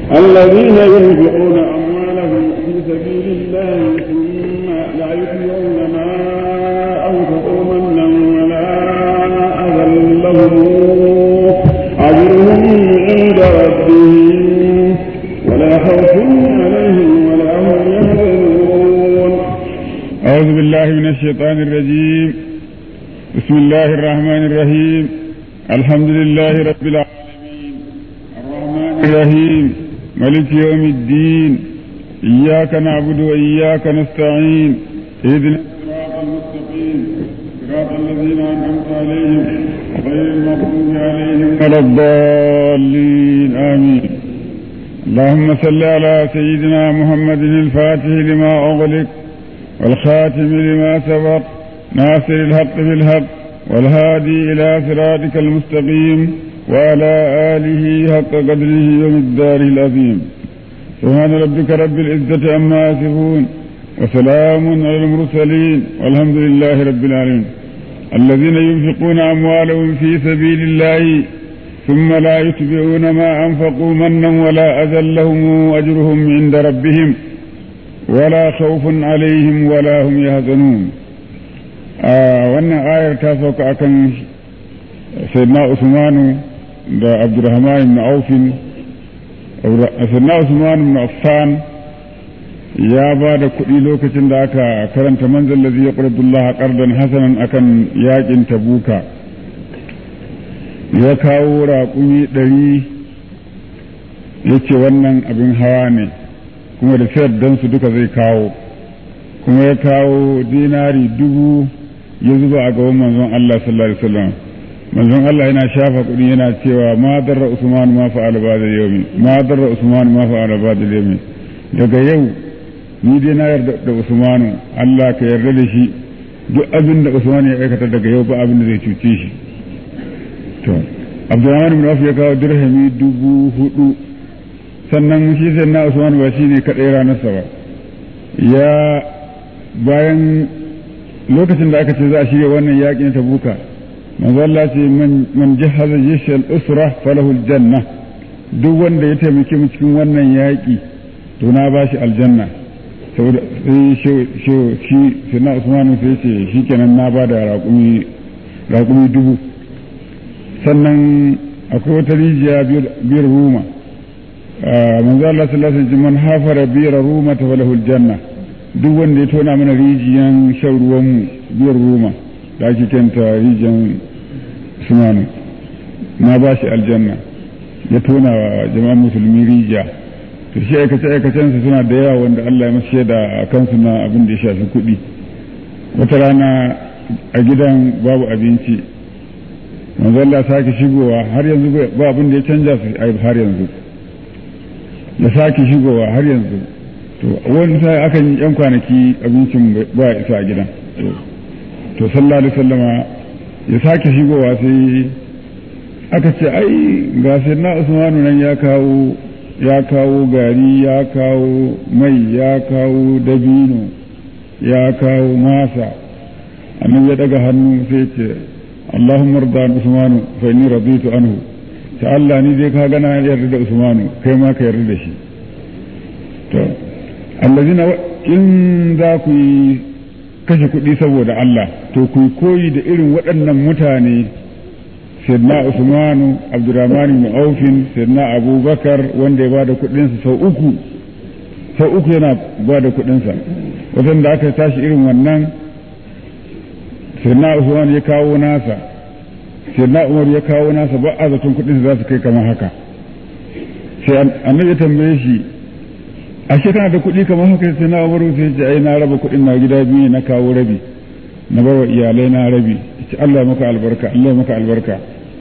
الذين ينفقون أموالهم في سبيل الله ثم لا يتبعون ما أنفقوا منا ولا أذى لهم أجرهم عند ربهم ولا خوف عليهم ولا هم يحزنون أعوذ بالله من الشيطان الرجيم بسم الله الرحمن الرحيم الحمد لله رب العالمين الرحمن الرحيم ملك يوم الدين إياك نعبد وإياك نستعين اهدنا الصراط المستقيم صراط الذين أنعمت عليهم غير المغضوب عليهم ولا الضالين آمين اللهم صل على سيدنا محمد الفاتح لما أغلق والخاتم لما سبق ناصر الحق بالحق والهادي إلى صراطك المستقيم وعلى آله حق قدره ومقداره العظيم سبحان ربك رب العزة عما يصفون وسلام على المرسلين والحمد لله رب العالمين الذين ينفقون أموالهم في سبيل الله ثم لا يتبعون ما أنفقوا منا ولا أذى لهم أجرهم عند ربهم ولا خوف عليهم ولا هم يحزنون wannan ayar ta sauka akan sayyidina usmanu da abdurrahman ibn aufin sayyidina usman ibn affan ya ba da kuɗi lokacin da aka karanta manzon lazi ya ƙwararrullaha ƙardan hasanan akan yakin tabuka ya kawo raƙumi ɗari ya ce wannan abin hawa ne kuma da sayar su duka zai kawo kuma ya kawo dinari dubu ya zuba a gaban manzon Allah sallallahu alaihi wasallam manzon Allah yana shafa kuɗi yana cewa ma darra Usman ma fa'ala ba'da yawmi ma darra Usman ma fa'ala ba'da yawmi daga yau ni dai na yarda da Usman Allah ka yarda da shi duk abin da Usman ya aikata daga yau ba abin da zai cuce shi to Abdurrahman ibn Auf ya kawo dirhami dubu hudu sannan shi sai na Usman ba shine kadai ranarsa ba ya bayan lokacin da aka ce za a shirya wannan yakin tabuka manzo Allah ce man jahaza yashal usra falahu aljanna duk wanda ya taimake mu cikin wannan yaki to na bashi aljanna saboda sai shi shi sai na Usman sai ce shikenan na bada raƙumi raƙumi dubu sannan akwai wata rijiya biyar ruma manzo Allah sallallahu alaihi wasallam man hafara biyar ruma ta falahu aljanna duk wanda ya tona mana rijiyan shan ruwanmu biyar roma da ake kenta rijiyan sumanu na ba shi aljanna ya tona wa jama'an musulmi rijiya to shi aikace aikacensa suna da yawa wanda Allah ya masu shaida a kansu na abin da ya shafi kuɗi wata rana a gidan babu abinci manzo Allah sake shigowa har yanzu ba abin da ya canja su har yanzu ya sake shigowa har yanzu to wani sai aka yi yan kwanaki abincin ba isa a gidan to sallallahu alaihi sallama ya sake shigowa sai aka ce ai ga sai na usmanu nan ya kawo ya kawo gari ya kawo mai ya kawo dabino ya kawo masa annan ya daga hannu sai ce Allahumma rda usmanu fa inni raditu anhu ta Allah ni dai ka gana yarda da usmanu kai ma ka yarda da shi to allazina in za ku yi kashe kuɗi saboda Allah to ku koyi da irin waɗannan mutane sayyidina Usmanu Abdurrahman ibn Aufin sayyidina Abubakar wanda ya bada kuɗinsa sau uku sau uku yana bada kuɗinsa wajen da aka tashi irin wannan sayyidina Usman ya kawo nasa sayyidina Umar ya kawo nasa ba a zaton kuɗinsa za su kai kamar haka sai annabi ya tambaye shi ashe kana da kuɗi kamar haka sai na umaru sai ce ai na raba kuɗin na gida biyu na kawo rabi na bar wa iyalai na rabi ce Allah ya maka albarka Allah ya maka albarka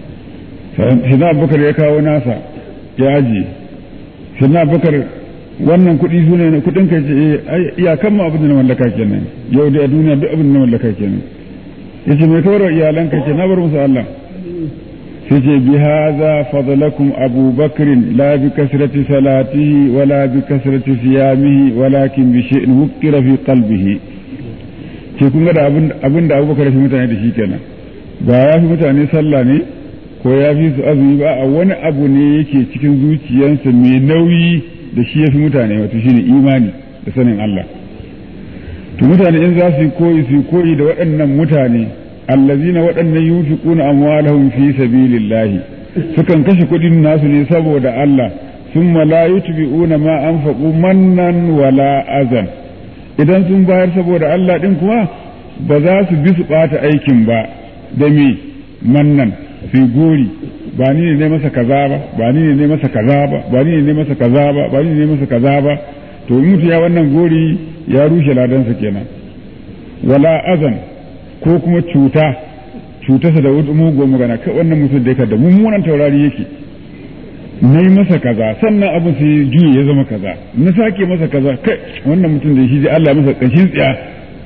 sai na abubakar ya kawo nasa ya aji sai na abubakar wannan kuɗi su ne kuɗin ka ce ai iyakan ma abin da na mallaka kenan yau da a duniya duk abin da na mallaka kenan yace mai kawar wa iyalan ka ce na bar musu Allah sai ce bi haza fadlakum Abu Bakr la bi kasrati salatihi wala bi kasrati siyamihi walakin bi shay'in wuqira fi qalbihi ce kun ga da abin abin da Abu Bakar fi mutane da shi kenan ba ya fi mutane sallah ne ko ya fi su azumi ba a wani abu ne yake cikin zuciyarsa mai nauyi da shi ya fi mutane wato shine imani da sanin Allah to mutane in za su yi koyi su yi koyi da waɗannan mutane allazina waɗannan yunfiquna amwalahum fi sabilillahi sukan kashe kuɗin nasu ne saboda Allah thumma la yutbi'una ma anfaqu mannan wala azan idan sun bayar saboda Allah din kuma ba za su bi su ɓata aikin ba da me mannan su gori ba ni ne masa kaza ba ba ni ne masa kaza ba ba ni ne masa kaza ba ba ni ne masa kaza ba to in mutu ya wannan gori ya rushe ladansa kenan wala azan ko kuma cuta cutarsa da mugun magana kai wannan mutum da yake da mummunan taurari yake na yi masa kaza sannan abin sai juye ya zama kaza na sake masa kaza kai wannan mutum da shi Allah ya masa kashin tsiya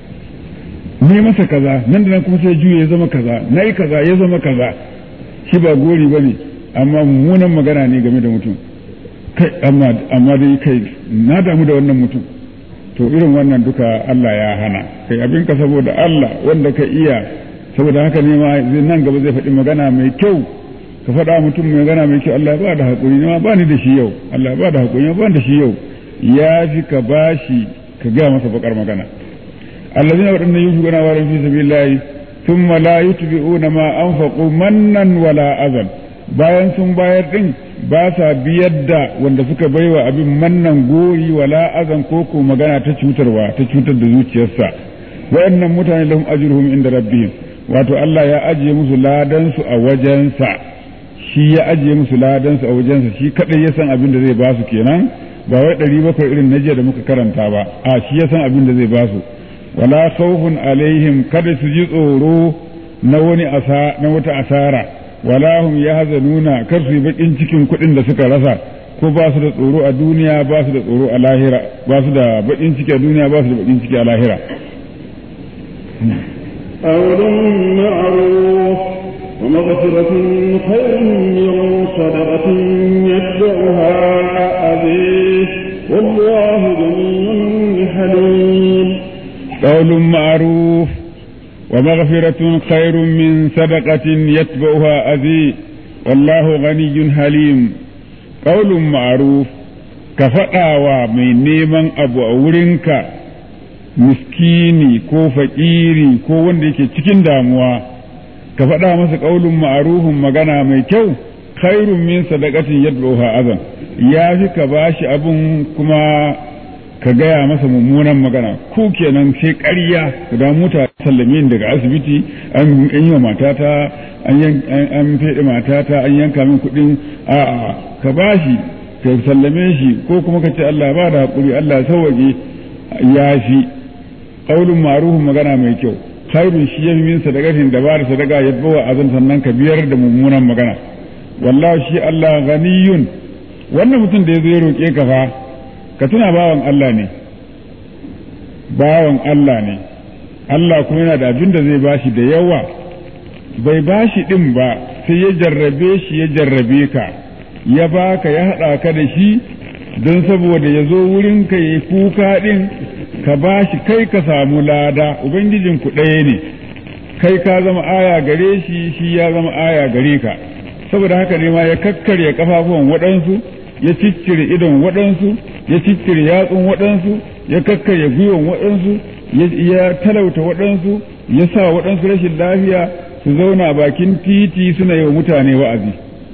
ne masa kaza nan da nan kuma sai juye ya zama kaza na yi kaza ya zama kaza shi ba gori ba ne amma mummunan magana ne game da mutum kai amma dai kai na damu da wannan mutum to irin wannan duka Allah ya hana kai abin ka saboda Allah wanda ka iya saboda haka ne ma nan gaba zai faɗi magana mai kyau ka faɗa mutum mai magana mai kyau Allah ba da haƙuri ne ma ba ni da shi yau Allah ba da haƙuri ba da shi yau ya fi ka bashi ka gaya masa bakar magana الذين waɗannan yin shugana wa fi sabilillahi thumma la yutbi'una ma anfaqu mannan wala azan bayan sun bayar din ba sa biyar da wanda suka baiwa abin mannan gori wala azan ko ko magana ta cutarwa ta cutar da zuciyarsa waɗannan mutane lahum ajruhum inda rabbihim wato Allah ya ajiye musu ladan su a wajensa shi ya ajiye musu ladan su a wajensa shi kadai ya san abin da zai ba su kenan ba wai ɗari bakwai irin na jiya da muka karanta ba a shi ya san abin da zai ba su wala khawfun alaihim kada su ji tsoro na wani asa na wata asara wala hum yahzanuna kar su yi bakin cikin kuɗin da suka rasa ko ba su da tsoro a duniya ba su da tsoro a lahira ba su da bakin ciki a duniya ba su da bakin ciki a lahira قول معروف ومغفرة خير من صدقة يتبعها أبيه والله غني حليم قول معروف ومغفرة خير من صدقة يتبعها أذي والله غني حليم قول معروف كفأوا من نيمان أبو أورنك miskini ko fakiri ko wanda yake cikin damuwa ka faɗa masa ƙaulun ma'arufin magana mai kyau khairun min sadaqatin yadruha azan ya fi ka bashi abun kuma ka gaya masa mummunan magana ku kenan sai ƙarya da muta sallame daga asibiti an yi wa matata an feɗe matata an yanka min kuɗin a'a ka bashi ka sallame shi ko kuma ka ce Allah ba da haƙuri Allah sauwaƙe ya fi ƙaunin maruhun magana mai kyau khairun shi ya fi min sadakatin da ba da sadaka ya bawa azan sannan ka biyar da mummunan magana wallahi shi Allah ganiyun wannan mutum da ya zo ya roƙe ka fa ka tuna bawan Allah ne bawan Allah ne Allah kuma yana da abin da zai bashi da yawa bai bashi din ba sai ya jarrabe shi ya jarrabe ka ya baka ya haɗa ka da shi don saboda ya zo wurin ka yi kuka din ka bashi kai ka samu lada ubangijin ku ɗaya ne kai ka zama aya gare shi shi ya zama aya gare ka saboda haka ne ma ya kakkarya kafafuwan waɗansu ya ciccire idon waɗansu ya ciccire yatsun waɗansu ya kakkarya gwiwan waɗansu ya talauta waɗansu ya sa waɗansu rashin lafiya su zauna bakin titi suna yi wa mutane wa'azi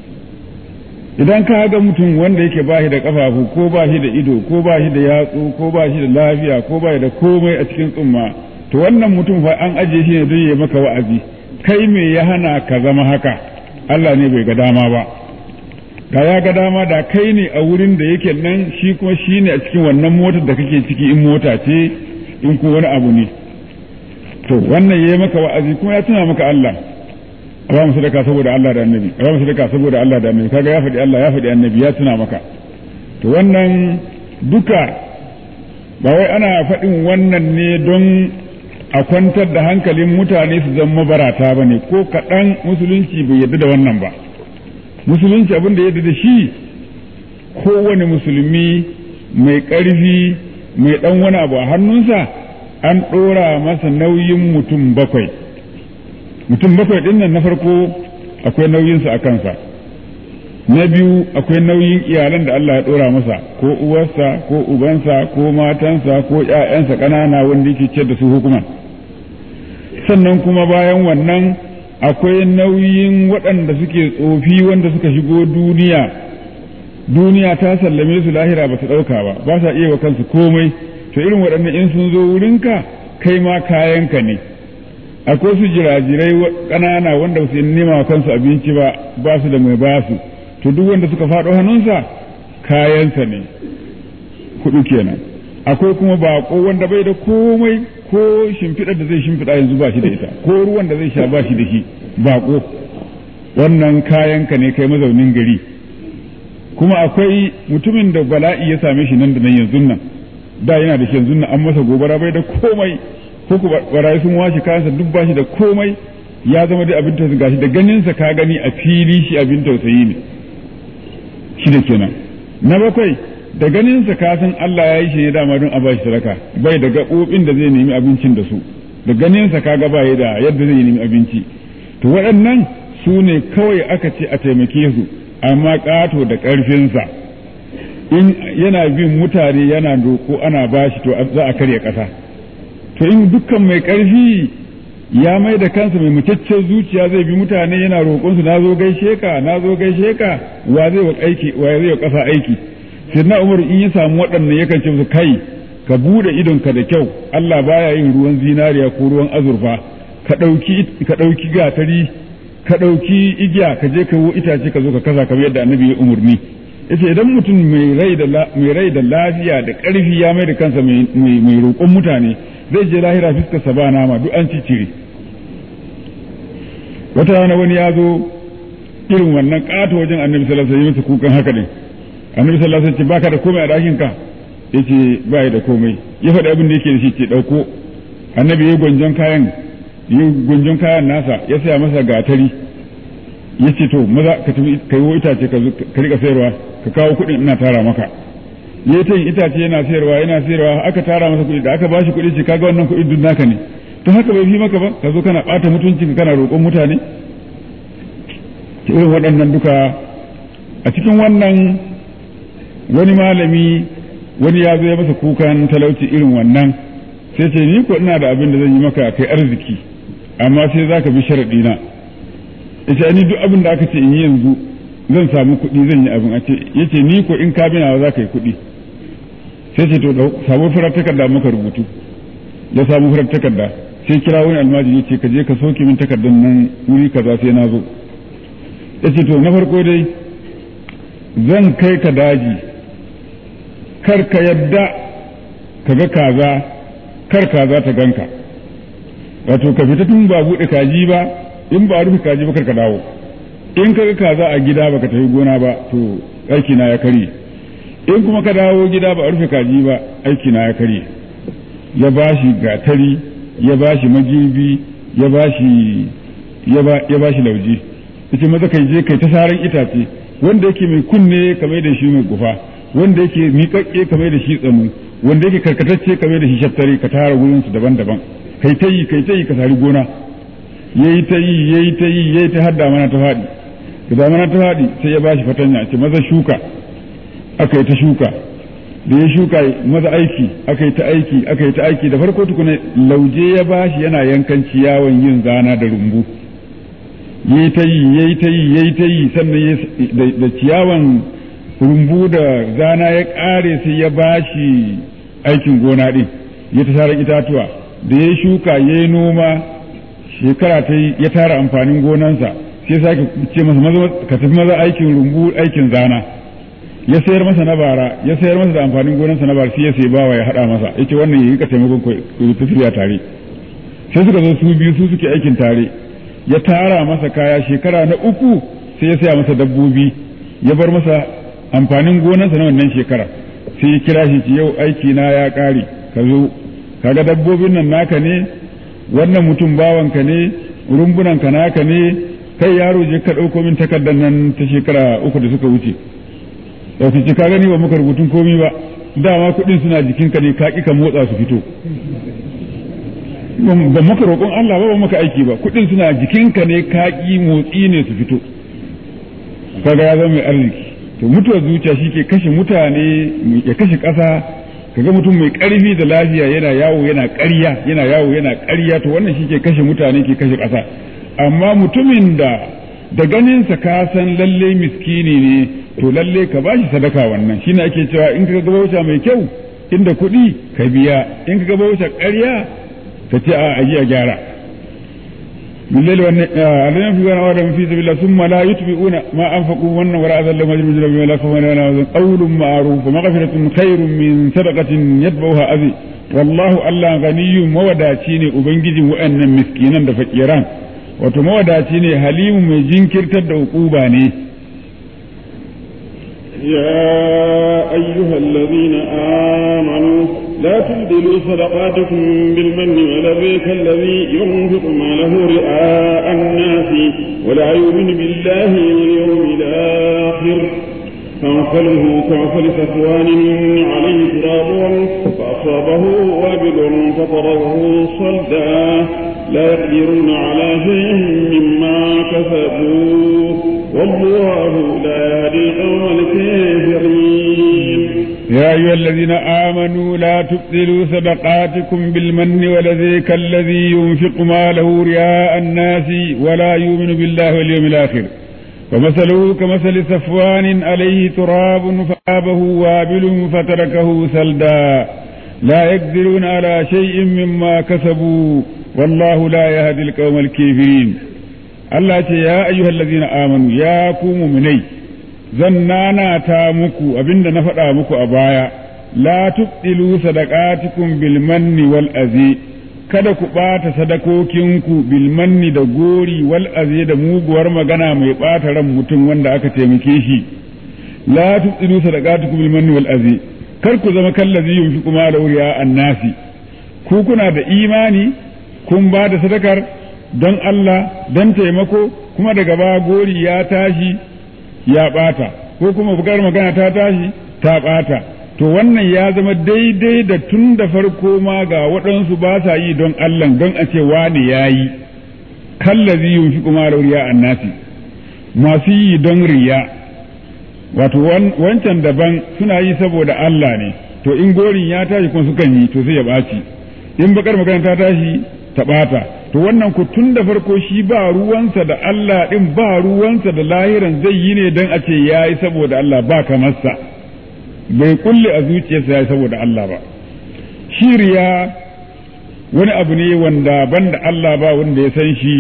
idan ka ga mutum wanda yake ba shi da kafafu ko ba shi da ido ko ba shi da yatsu ko ba shi da lafiya ko ba shi da komai a cikin tsumma to wannan mutum fa an ajiye shi ne don ya maka wa'azi kai me ya hana ka zama haka Allah ne bai ga dama ba da ya ga dama da kai ne a wurin da yake nan shi kuma shi ne a cikin wannan motar da kake ciki in mota ce in ko wani abu ne to wannan ya yi maka wa'azi kuma ya tuna maka Allah a ba mu sadaka saboda Allah da annabi a ba mu sadaka saboda Allah da annabi kaga ya faɗi Allah ya faɗi annabi ya tuna maka to wannan duka ba wai ana faɗin wannan ne don a kwantar da hankalin mutane su zama mabarata ba ne ko kaɗan musulunci bai yarda da wannan ba musulunci abin da ya da shi kowane musulmi mai ƙarfi mai ɗan wani abu a hannunsa an ɗora masa nauyin mutum bakwai mutum bakwai ɗin nan na farko akwai nauyinsa a kansa na biyu akwai nauyin iyalan da Allah ya ɗora masa ko uwarsa ko ubansa ko matansa ko ‘ya'yansa ƙanana wanda yake ce da su hukuma sannan kuma bayan wannan akwai nauyin waɗanda suke tsofi wanda suka shigo duniya duniya ta sallame su lahira ba su ɗauka ba ba sa iya wa kansu komai to irin waɗannan in sun zo wurinka kai ma kayanka ne akwai su jirajirai ƙanana wanda ba su nema wa kansu abinci ba ba su da mai ba su to duk wanda suka faɗo hannunsa kayansa ne kuɗu kenan akwai kuma baƙo wanda bai da komai ko shimfiɗar da zai shimfiɗa yanzu ba shi da ita ko ruwan da zai sha ba shi da shi baƙo wannan kayanka ne kai mazaunin gari kuma akwai mutumin da bala'i ya same shi nan da nan yanzu nan da yana da shi yanzu nan an masa gobara bai da komai ko ku barayi sun washe kayansa duk ba shi da komai ya zama dai abin tausayi gashi da ganinsa ka gani a fili shi abin tausayi ne shi da kenan na bakwai da ganinsa ka san Allah ya yi shi ne dama don a bashi sadaka bai da gaɓoɓin da zai nemi abincin da su da ganinsa ka ga bai da yadda zai nemi abinci to waɗannan su ne kawai aka ce a taimake su amma ƙato da ƙarfinsa in yana bin mutane yana roƙo ana bashi to za a karya ƙasa to in dukkan mai ƙarfi ya mai da kansa mai mutaccen zuciya zai bi mutane yana roƙonsu na zo gaishe ka na zo gaishe ka wa zai wa aiki wa zai wa ƙasa aiki sai na umar in ya samu waɗannan yakan ce musu kai ka bude idonka da kyau Allah baya yin ruwan zinariya ko ruwan azurfa ka ɗauki ka ɗauki gatari ka ɗauki igiya ka je ka wo itace ka zo ka kasa kamar yadda annabi ya umurni yace idan mutum mai rai da mai rai da lafiya da ƙarfi ya mai da kansa mai mai roƙon mutane zai je lahira fiskar sa ba nama duk an cicire wata rana wani ya zo irin wannan ƙato wajen annabi sallallahu alaihi wasallam kukan haka ne annabi sallallahu alaihi wasallam baka da komai a dakin ka yace ba da komai ya faɗi abin da yake da shi ce dauko annabi ya gwanjon kayan ya gwanjon kayan nasa ya saya masa gatari yace to maza ka tafi kai wo itace ka ka rika sayarwa ka kawo kuɗin ina tara maka ya ta itace yana sayarwa yana sayarwa aka tara masa kuɗi da aka bashi kuɗi ce kaga wannan kuɗi duk naka ne to haka bai fi maka ba ka zo kana ɓata mutuncin kana roƙon mutane irin waɗannan duka a cikin wannan wani malami wani ya zo ya masa kukan talauci irin wannan sai ce ni ko ina da abin da zan yi maka kai arziki amma sai za ka bi sharaɗi na ita ni duk abin da aka ce in yi yanzu zan samu kuɗi zan yi abin a ce yace ni ko in ka bina za ka yi kuɗi sai ce to samu farar takarda maka rubutu ya samu farar takarda sai kira wani almajiri ce ka je ka soke min takardar nan wuri kaza sai na zo ya ce to na farko dai zan kai ka daji kar ka yadda ka ga kaza kar kaza ta ganka wato ka fita tun ba buɗe kaji ba in ba rufe kaji ba kar ka dawo in ka ga kaza a gida ba ka tafi gona ba to aiki na ya karye in kuma ka dawo gida ba a rufe kaji ba aiki na ya karye ya bashi gatari ya bashi magirbi ya bashi ya bashi lauje yace maza kai je kai ta saran itace wanda yake mai kunne kamar da shi mai gufa wanda yake miƙaƙƙe kamar da shi tsanu wanda yake karkatacce kamar da shi shattare ka tara wurin su daban-daban kai ta yi kai ta yi ka sari gona yayi ta yi yayi ta yi yayi ta hadda mana ta faɗi da mana ta faɗi sai ya bashi fatanya ce maza shuka aka yi ta shuka da ya shuka maza aiki aka yi ta aiki aka yi ta aiki da farko tukuna lauje ya bashi yana yankan ciyawan yin zana da rumbu yayi ta yi yayi ta yi yayi ta yi sannan da ciyawan rumbu da zana ya ƙare sai ya bashi aikin gona ɗin ya ta tara itatuwa da ya shuka ya yi noma shekara ta yi ya tara amfanin gonansa sai sake ce masa maza ka tafi maza aikin rumbu aikin zana ya sayar masa na bara ya sayar masa da amfanin gonansa na bara sai ya sai bawa ya haɗa masa yace wannan ya rika taimakon ku tafiya tare sai suka zo su biyu su suke aikin tare ya tara masa kaya shekara na uku sai ya saya masa dabbobi ya bar masa amfanin gonansa na wannan shekara sai ya kira shi yau aiki na ya ƙare ka zo kaga dabbobin nan naka ne wannan mutum bawanka ne rumbunan ka naka ne kai yaro je ka ɗauko min takardar nan ta shekara uku da suka wuce da su ce ka gani ba muka rubutun komi ba dama kuɗin suna jikinka ne ka ƙi ka motsa su fito ba maka roƙon Allah ba ba maka aiki ba kuɗin suna jikinka ne ka ƙi motsi ne su fito kaga ya zama mai arziki to mutuwar zuciya shi ke kashe mutane ya kashe ƙasa kaga mutum mai ƙarfi da lafiya yana yawo yana ƙarya yana yawo yana ƙarya to wannan shi ke kashe mutane ke kashe ƙasa amma mutumin da da ganinsa ka san lalle miskini ne to lalle ka bashi sadaka wannan shine ake cewa in ka ga bauta mai kyau inda kuɗi ka biya in ka ga bauta ƙarya ka ce a aji a gyara بالليل والنهار في ولا في سبيل الله ثم لا يتبعون ما انفقوا ون ولا اذى لهم اجر بما لا خوف عليهم قول معروف ومغفرة خير من صدقة يتبعها اذى والله الله غني موداتي ne ubangijin wa'annan miskinan da fakiran wato mawadaci ne halimu mai jinkirtar da ukuba ne يا أيها الذين آمنوا لا تبدلوا صدقاتكم بالمن والذي كالذي ينفق ماله رئاء الناس ولا يؤمن بالله واليوم الآخر فانخله كمثل صفوان عليه تراب فأصابه وابل فطره صلدا لا يقدرون على شيء مما كسبوا والله لا يهدي القوم الكافرين يا أيها الذين آمنوا لا تبطلوا صدقاتكم بالمن والذي كالذي ينفق ماله رياء الناس ولا يؤمن بالله واليوم الآخر ومثله كمثل صفوان عليه تراب فآبه وابل فتركه سلدا لا يقدرون على شيء مما كسبوا والله لا يهدي القوم الكافرين Allah ce ya ayyuhal ladzina amanu ya ku mu'minai zan nanata muku abinda na faɗa muku a baya la tubdilu sadaqatikum bil manni wal azi kada ku ɓata sadakokinku bil manni da gori wal azi da muguwar magana mai ɓata ran mutum wanda aka taimake shi la tubdilu sadaqatikum bil manni wal azi kar ku zama kallazi yunfiqu ma da annasi ku kuna da imani kun ba da sadakar don Allah don taimako kuma daga ba gori ya tashi ya ɓata ko kuma bukar magana ta tashi ta ɓata to wannan ya zama daidai da tun da farko ma ga waɗansu ba sa yi don Allah don a ce wani ya yi kallazi yin fi kuma riya annasi masu yi don riya wato wancan daban suna yi saboda Allah ne to in gorin ya tashi kuma sukan yi to sai ya ɓaci in bakar magana ta tashi ta ɓata to wannan ku tun da farko shi ba ruwansa da Allah ɗin ba ruwansa da lahiran zai yi ne don a ce ya yi saboda Allah ba kamarsa bai kulle a zuciyarsa ya yi saboda Allah ba shiriya wani abu ne wanda banda Allah ba wanda ya san shi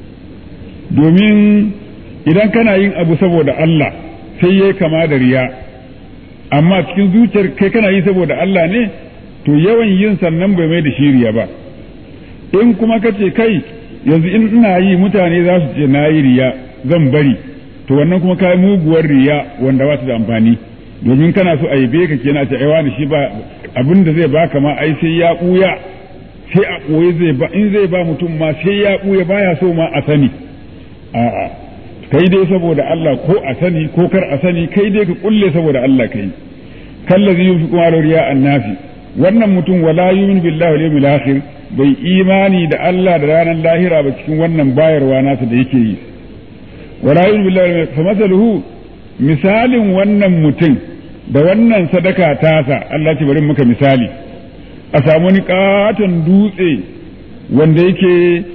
domin idan kana yin abu saboda Allah sai ya kama da riya amma cikin zuciyar kai kana yi saboda Allah ne to yawan yin sannan bai mai da shiriya ba in kuma ka ce kai yanzu in ina yi mutane za su ce na yi riya zan bari to wannan kuma kai muguwar riya wanda ba su da amfani domin kana so a yabe ka kenan ce ai wani shi ba abin da zai baka ma ai sai ya buya sai a koyi zai ba in zai ba mutum ma sai ya buya baya so ma a sani a'a kai dai saboda Allah ko a sani ko kar a sani kai dai ka kulle saboda Allah kai kallazi yunfiqu ala riya annafi wannan mutum wala yu'minu billahi wal yawmil akhir bai imani da Allah da ranar lahira ba cikin wannan bayarwa nasa da yake yi wala yu'minu billahi fa masaluhu misalin wannan mutum da wannan sadaka tasa Allah ce bari muka misali a samu wani katon dutse wanda yake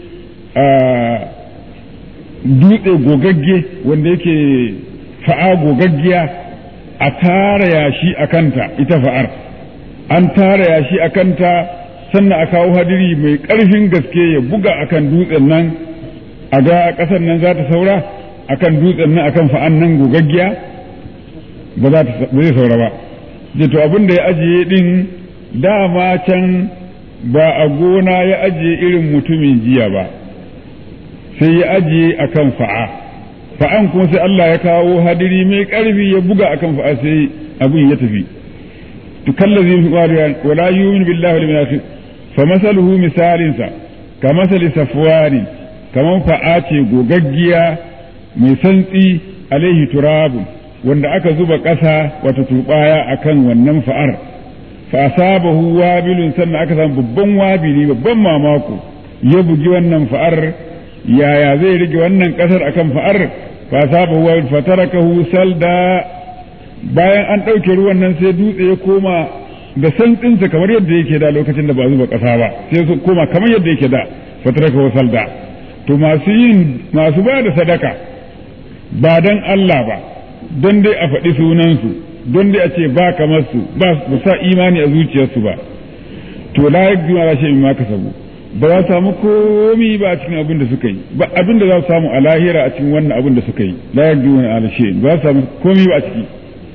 dutse gogagge wanda yake fa'a gogaggiya a tara yashi a kanta ita fa'ar an tara yashi a kanta sannan a kawo hadiri mai ƙarfin gaske ya buga akan dutsen nan a ga ƙasar nan za ta saura akan dutsen nan akan fa'an nan gogaggiya ba za ta zai saura ba da to abin da ya ajiye din dama can ba a gona ya ajiye irin mutumin jiya ba sai ya ajiye akan fa'a fa'an kuma sai Allah ya kawo hadiri mai ƙarfi ya buga akan fa'a sai abin ya tafi to kallazi fi qariyan wala yu'minu billahi wal yawmil fa masaluhu misalinsa ka masali safwani kaman fa'a ce gogaggiya mai santsi alaihi turabun wanda aka zuba ƙasa wata turbaya akan wannan fa'ar fa asabahu wabilun sannan aka samu babban wabili babban mamako ya bugi wannan fa'ar yaya zai rage wannan kasar akan fa'ar fa asabahu wabil fatarakahu salda bayan an ɗauke ruwan nan sai dutse ya koma da santsinsa kamar yadda yake da lokacin da ba zuba ƙasa ba sai su koma kamar yadda yake da fatarakahu salda to masu yin masu ba da sadaka ba dan Allah ba don dai a faɗi sunansu don dai a ce ba kamar su ba su sa imani a zuciyarsu ba to la yakdu ala shay'in ma kasabu ba za su samu komi ba a cikin abin da suka yi ba abin da za su samu a lahira a cikin wannan abin da suka yi la yakdu ala shay'in ba za su samu komi ba a ciki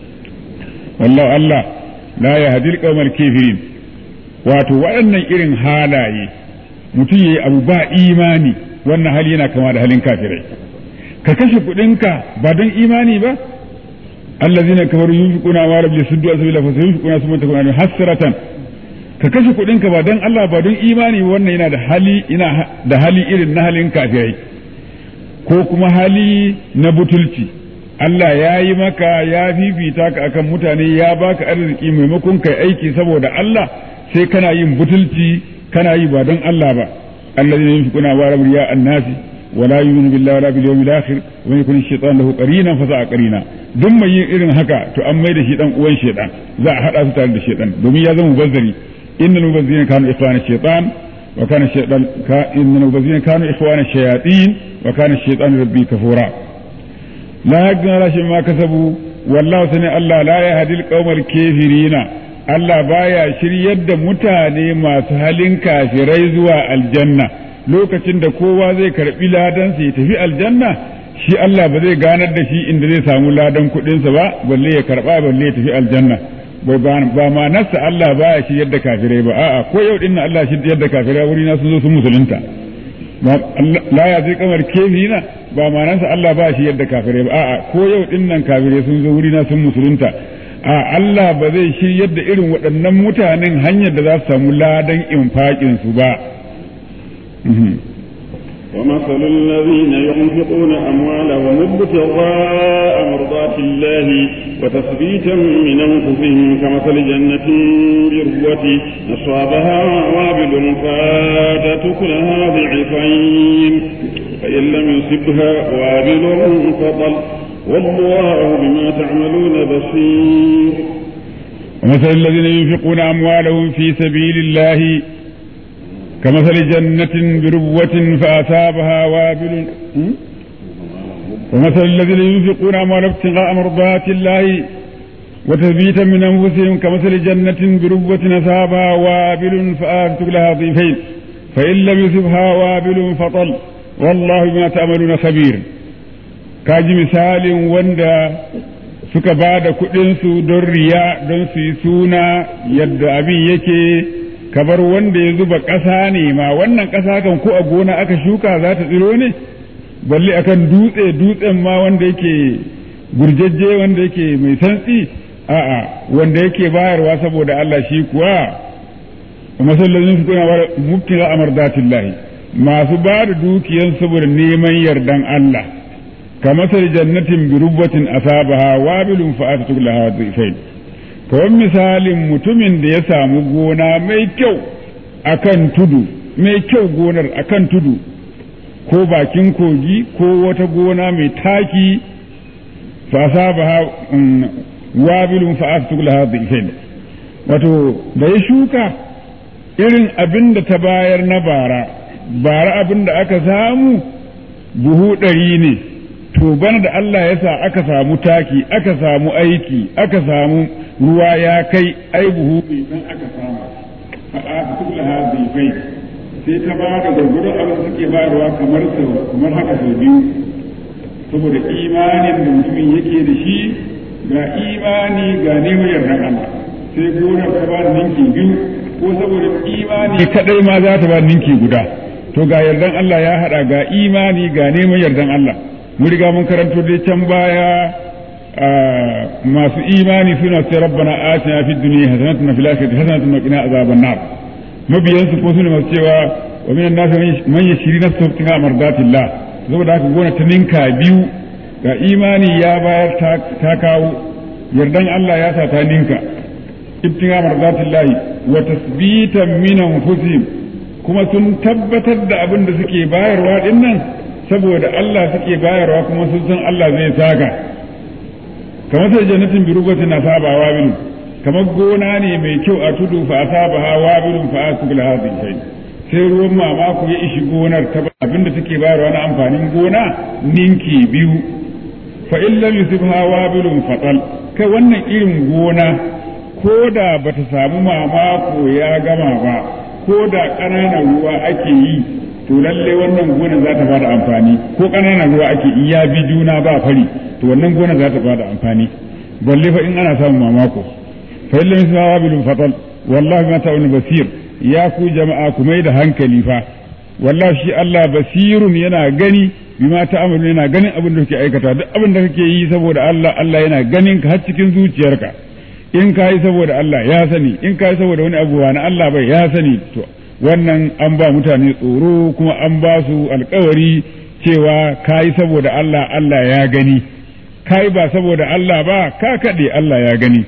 wallahu Allah la yahdil qawmal kafirin wato waɗannan irin halaye mutum yayi abu ba imani wannan hali yana kama da halin kafirai ka kashe kuɗinka ba don imani ba allazina kafaru yunfiquna ma rabbi suddu asbila fa yunfiquna summa takuna hasratan ka kashe kuɗinka ba don Allah ba don imani wannan yana da hali ina da hali irin na halin kafirai ko kuma hali na butulci Allah ya yi maka ya fifita ka akan mutane ya baka arziki maimakon kai aiki saboda Allah sai kana yin butulci kana yi ba don Allah ba allazina yunfiquna ma rabbi ya annasi ولا يؤمن بالله ولا باليوم الاخر ومن يكون الشيطان له قرينا فساء قرينا duk mai yin irin haka to an mai da shi dan uwan shaitan za a hada su tare da shaitan domin ya zama mubazzari innal mubazzirina kanu ikhwana shaitan wa kana shaitan ka innal mubazzirina kanu ikhwana shayatin wa kana shaitan rabbi kafura la yagna la ma kasabu wallahu sani Allah la yahdi al kafirina Allah baya shiryar da mutane masu halin kafirai zuwa aljanna lokacin da kowa zai karbi ladansa ya tafi aljanna shi Allah ba zai ganar da shi inda zai samu ladan kuɗinsa ba balle ya karba balle ya tafi aljanna ba ma nasa Allah ba ya shiryar da kafirai ba a'a ko yau din Allah shi yadda kafirai wuri na sun zo sun musulunta la ya zai kamar kefina ba ma nasa Allah ba shi yadda kafirai ba a'a ko yau din nan kafirai sun zo wuri na sun musulunta a Allah ba zai shiryar da irin waɗannan mutanen hanyar da za su samu ladan infaƙin su ba ومثل الذين ينفقون أموالهم ابتغاء مرضات الله وتثبيتا من أنفسهم كمثل جنة بربوة أصابها وابل فاتت كلها ضعفين فإن لم يصبها وابل فطل والله بما تعملون بصير ومثل الذين ينفقون أموالهم في سبيل الله كمثل جنة بربوة فأصابها وابل ومثل الذين ينفقون أموالهم ابتغاء مرضات الله وتثبيتا من أنفسهم كمثل جنة بربوة أصابها وابل فآتت لها ضيفين فإن لم يصبها وابل فطل والله بما تعملون خبير kaji misalin wanda suka ba da kuɗinsu don riya don su yi suna yadda abin yake kamar wanda ya zuba ƙasa ne ma wannan ƙasa kan ko a gona aka shuka za ta tsiro ne balle akan dutse dutsen ma wanda yake gurjejje wanda yake mai santsi a'a wanda yake bayarwa saboda Allah shi kuwa masallacin su kuna mubtila amardatillahi masu ba da dukiyan saboda neman yardan Allah كمثل جنة بربوة أصابها وابل فآتت لها ضيفين kawai misalin mutumin da ya samu gona mai kyau akan tudu mai kyau gonar akan tudu ko bakin kogi ko wata gona mai taki fasa ba wabilun fa'atu laha dhifain wato da ya shuka irin abin da ta bayar na bara bara abin da aka samu buhu ɗari ne to bana da Allah ya sa aka samu taki aka samu aiki aka samu ruwa ya kai ai buhu bai san aka samu faɗa ta tukla ha bai sai ta ba da gurgurun abin da suke bayarwa kamar sau kamar haka sau biyu saboda imanin da mutumin yake da shi ga imani ga neman yardan Allah sai gonar ta ba da ninki biyu ko saboda imani kadai ma za ta ba ninki guda to ga yardan Allah ya haɗa ga imani ga neman yardan Allah mun riga mun karanto dai can baya masu imani suna ce rabbana atina fid dunya hasanatan wa fil akhirati hasanatan wa qina azaban nar mabiyan su ko suna masu cewa wa minan nas man yashri nafsahu ibtiga mardatillah saboda haka gona ta ninka biyu ga imani ya bayar ta kawo yardan Allah ya sa ta ninka ibtiga marzatillahi wa tasbitan min anfusihim kuma sun tabbatar da abin da suke bayarwa dinnan saboda Allah suke bayarwa kuma sun san Allah zai saka kamar sai jannatin bi rubatin na sabawa bilu kamar gona ne mai kyau a tudu fa asabaha wabilun fa asbul hadhihi sai ruwan mamako ya ishi gonar ta abinda take bayarwa na amfanin gona ninki biyu fa in lam yusibha wabilun fatal kai wannan irin gona ko da bata samu mamako ya gama ba ko da ƙananan ruwa ake yi to lalle wannan gona za ta bada amfani ko ƙananan ruwa ake yi ya bi juna ba fari to wannan gona za ta bada amfani balle fa in ana samun mamako fa in lam yusibha wabilun fatal wallahi ma ta'un basir ya ku jama'a ku mai da hankali fa wallahi shi Allah basirun yana gani bima ta'amalu yana ganin abin da kake aikata duk abin da kake yi saboda Allah Allah yana ganin ka har cikin zuciyarka in ka yi saboda Allah ya sani in ka yi saboda wani abu na Allah bai ya sani to wannan an ba mutane tsoro kuma an ba su alkawari cewa ka yi saboda Allah Allah ya gani ka yi ba saboda Allah ba ka kaɗe Allah ya gani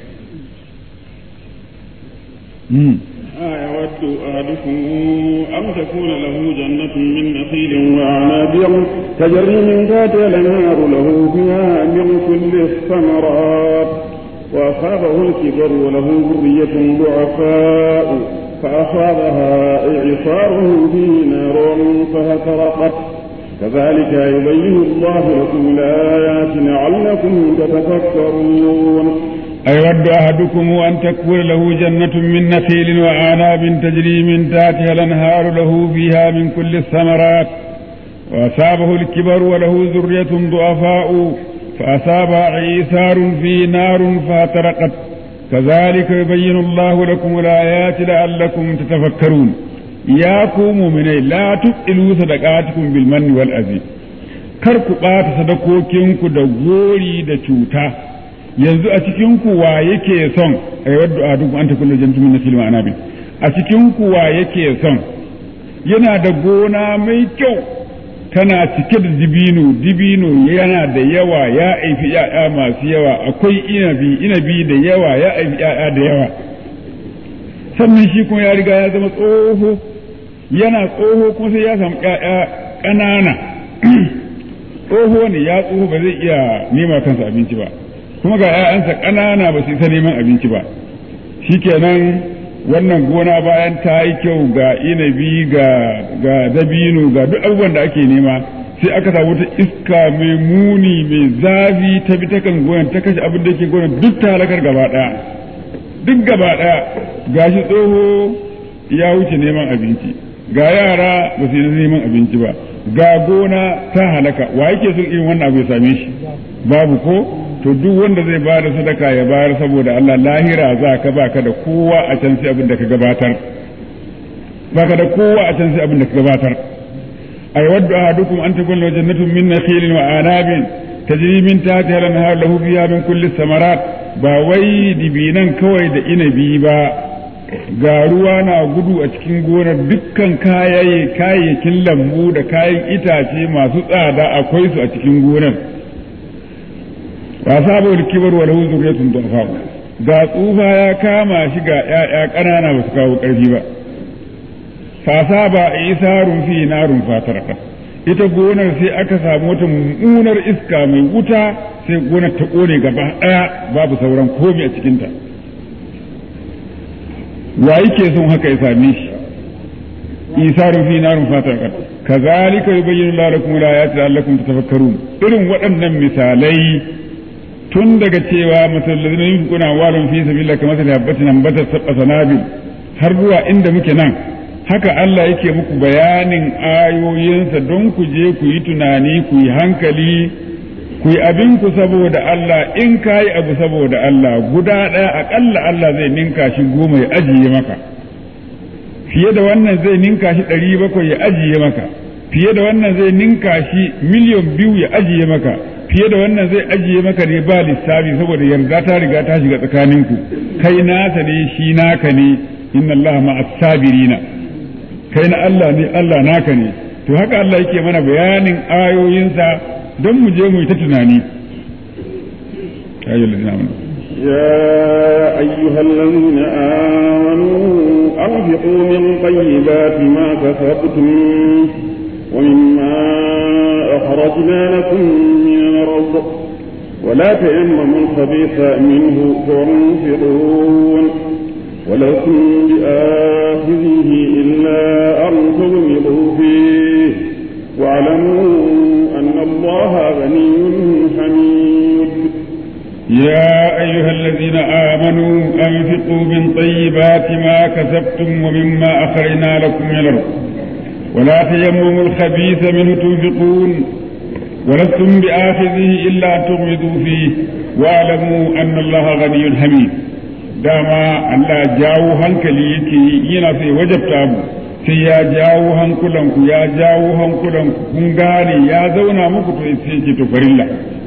أيود أحدكم أن تكون له جنة من نخيل وأعناب تجري من تحتها الأنهار له فيها من كل الثمرات وأصابه الكبر وله ذرية ضعفاء فأصابها إعصار فيه نار فاحترقت كذلك يبين الله لكم الآيات لعلكم تتفكرون أيود أحدكم أن تكون له جنة من نخيل وأعناب تجري من تحتها الأنهار له فيها من كل الثمرات وأصابه الكبر وله ذرية ضعفاء فأصابها عيسار في نار فاحترقت كذلك يبين الله لكم الآيات لعلكم تتفكرون يا مؤمني لا تبطلوا صدقاتكم بالمن والأذى kar ku ɓata sadakokinku da gori da cuta yanzu a cikin kuwa yake son ai wadda a duk an ta kullu jantu min nasil ma'ana bi a cikin kuwa yake son yana da gona mai kyau tana cike da dibino dibino yana da yawa ya aifi ya'ya masu yawa akwai inabi inabi da yawa ya aifi ya'ya da yawa sannan shi kuma ya riga ya zama tsoho yana tsoho kuma sai ya samu ya'ya ƙanana tsoho ne ya tsoho ba zai iya nema kansa abinci ba kuma ga 'ya'yansa ƙanana ba su isa neman abinci ba shikenan wannan gona bayan ta yi kyau ga inabi ga ga dabino ga duk abubuwan da ake nema sai aka samu ta iska mai muni mai zafi ta bi ta kan gonan ta kashe abin da ke gonan duk ta halakar gaba ɗaya duk gaba ɗaya gashi tsoho ya wuce neman abinci ga yara ba su yi neman abinci ba ga gona ta halaka wa yake son irin wannan abu ya same shi babu ko to duk wanda zai ba da sadaka ya bayar saboda Allah lahira za ka baka da kowa a can sai abin da ka gabatar baka da kowa a can sai abin da ka gabatar ay waddu ahadukum an takuna jannatun min nakhilin wa anabin tajri min tahtiha al-anhar lahu fiha min kulli samarat ba wai dibinan kawai da inabi ba ga ruwa na gudu a cikin gonar dukkan kayayyakin lambu da kayan itace masu tsada akwai su a cikin gonar ba sabo da kibar wa lahu zuriyatun du'afa ga tsufa ya kama shi ga ƴaƴa ƙanana ba su kawo ƙarfi ba fasa ba isarun fi narun fataraka ita gonar sai aka samu wata mummunar iska mai wuta sai gonar ta kone gaba ɗaya babu sauran komai a cikinta wa yake son haka ya same shi isarun fi narun fataraka kazalika yubayyinu lakum al-ayati la'allakum tatafakkarun irin waɗannan misalai tun daga cewa masallazina yunfiquna walun fi sabilillah kamar sa habbatin ambatat sab'a sanabil har zuwa inda muke nan haka Allah yake muku bayanin ayoyinsa don ku je ku yi tunani ku yi hankali ku yi abin ku saboda Allah in ka yi abu saboda Allah guda ɗaya aƙalla Allah zai ninka shi goma ya ajiye maka fiye da wannan zai ninka shi ɗari bakwai ya ajiye maka fiye da wannan zai ninka shi miliyan biyu ya ajiye maka fiye da wannan zai ajiye maka ne ba lissafi saboda yarda ta riga ta shiga tsakaninku kai nasa ne shi naka ne inna Allah ma'as sabirina kai na Allah ne Allah naka ne to haka Allah yake mana bayanin ayoyinsa don mu je mu yi ta tunani ayyul ladina amanu يا أيها الذين آمنوا أنفقوا من طيبات ما كسبتم ومما أخرجنا لكم من الأرض ولا تيمموا الخبيث منه تنفقون ولكم بآخذه إلا أن تغمضوا فيه واعلموا أن الله غني حميد يا أيها الذين آمنوا أنفقوا من طيبات ما كسبتم ومما أخرجنا لكم من الأرض ولا تيمموا الخبيث منه تنفقون ولستم بآخذه إلا أن تغمضوا فيه واعلموا أن الله غني حميد dama Allah jawo hankali yake yi yana sai wajabta mu sai ya jawo hankulanku ya jawo hankulanku kun gane ya zauna muku to sai ce to farilla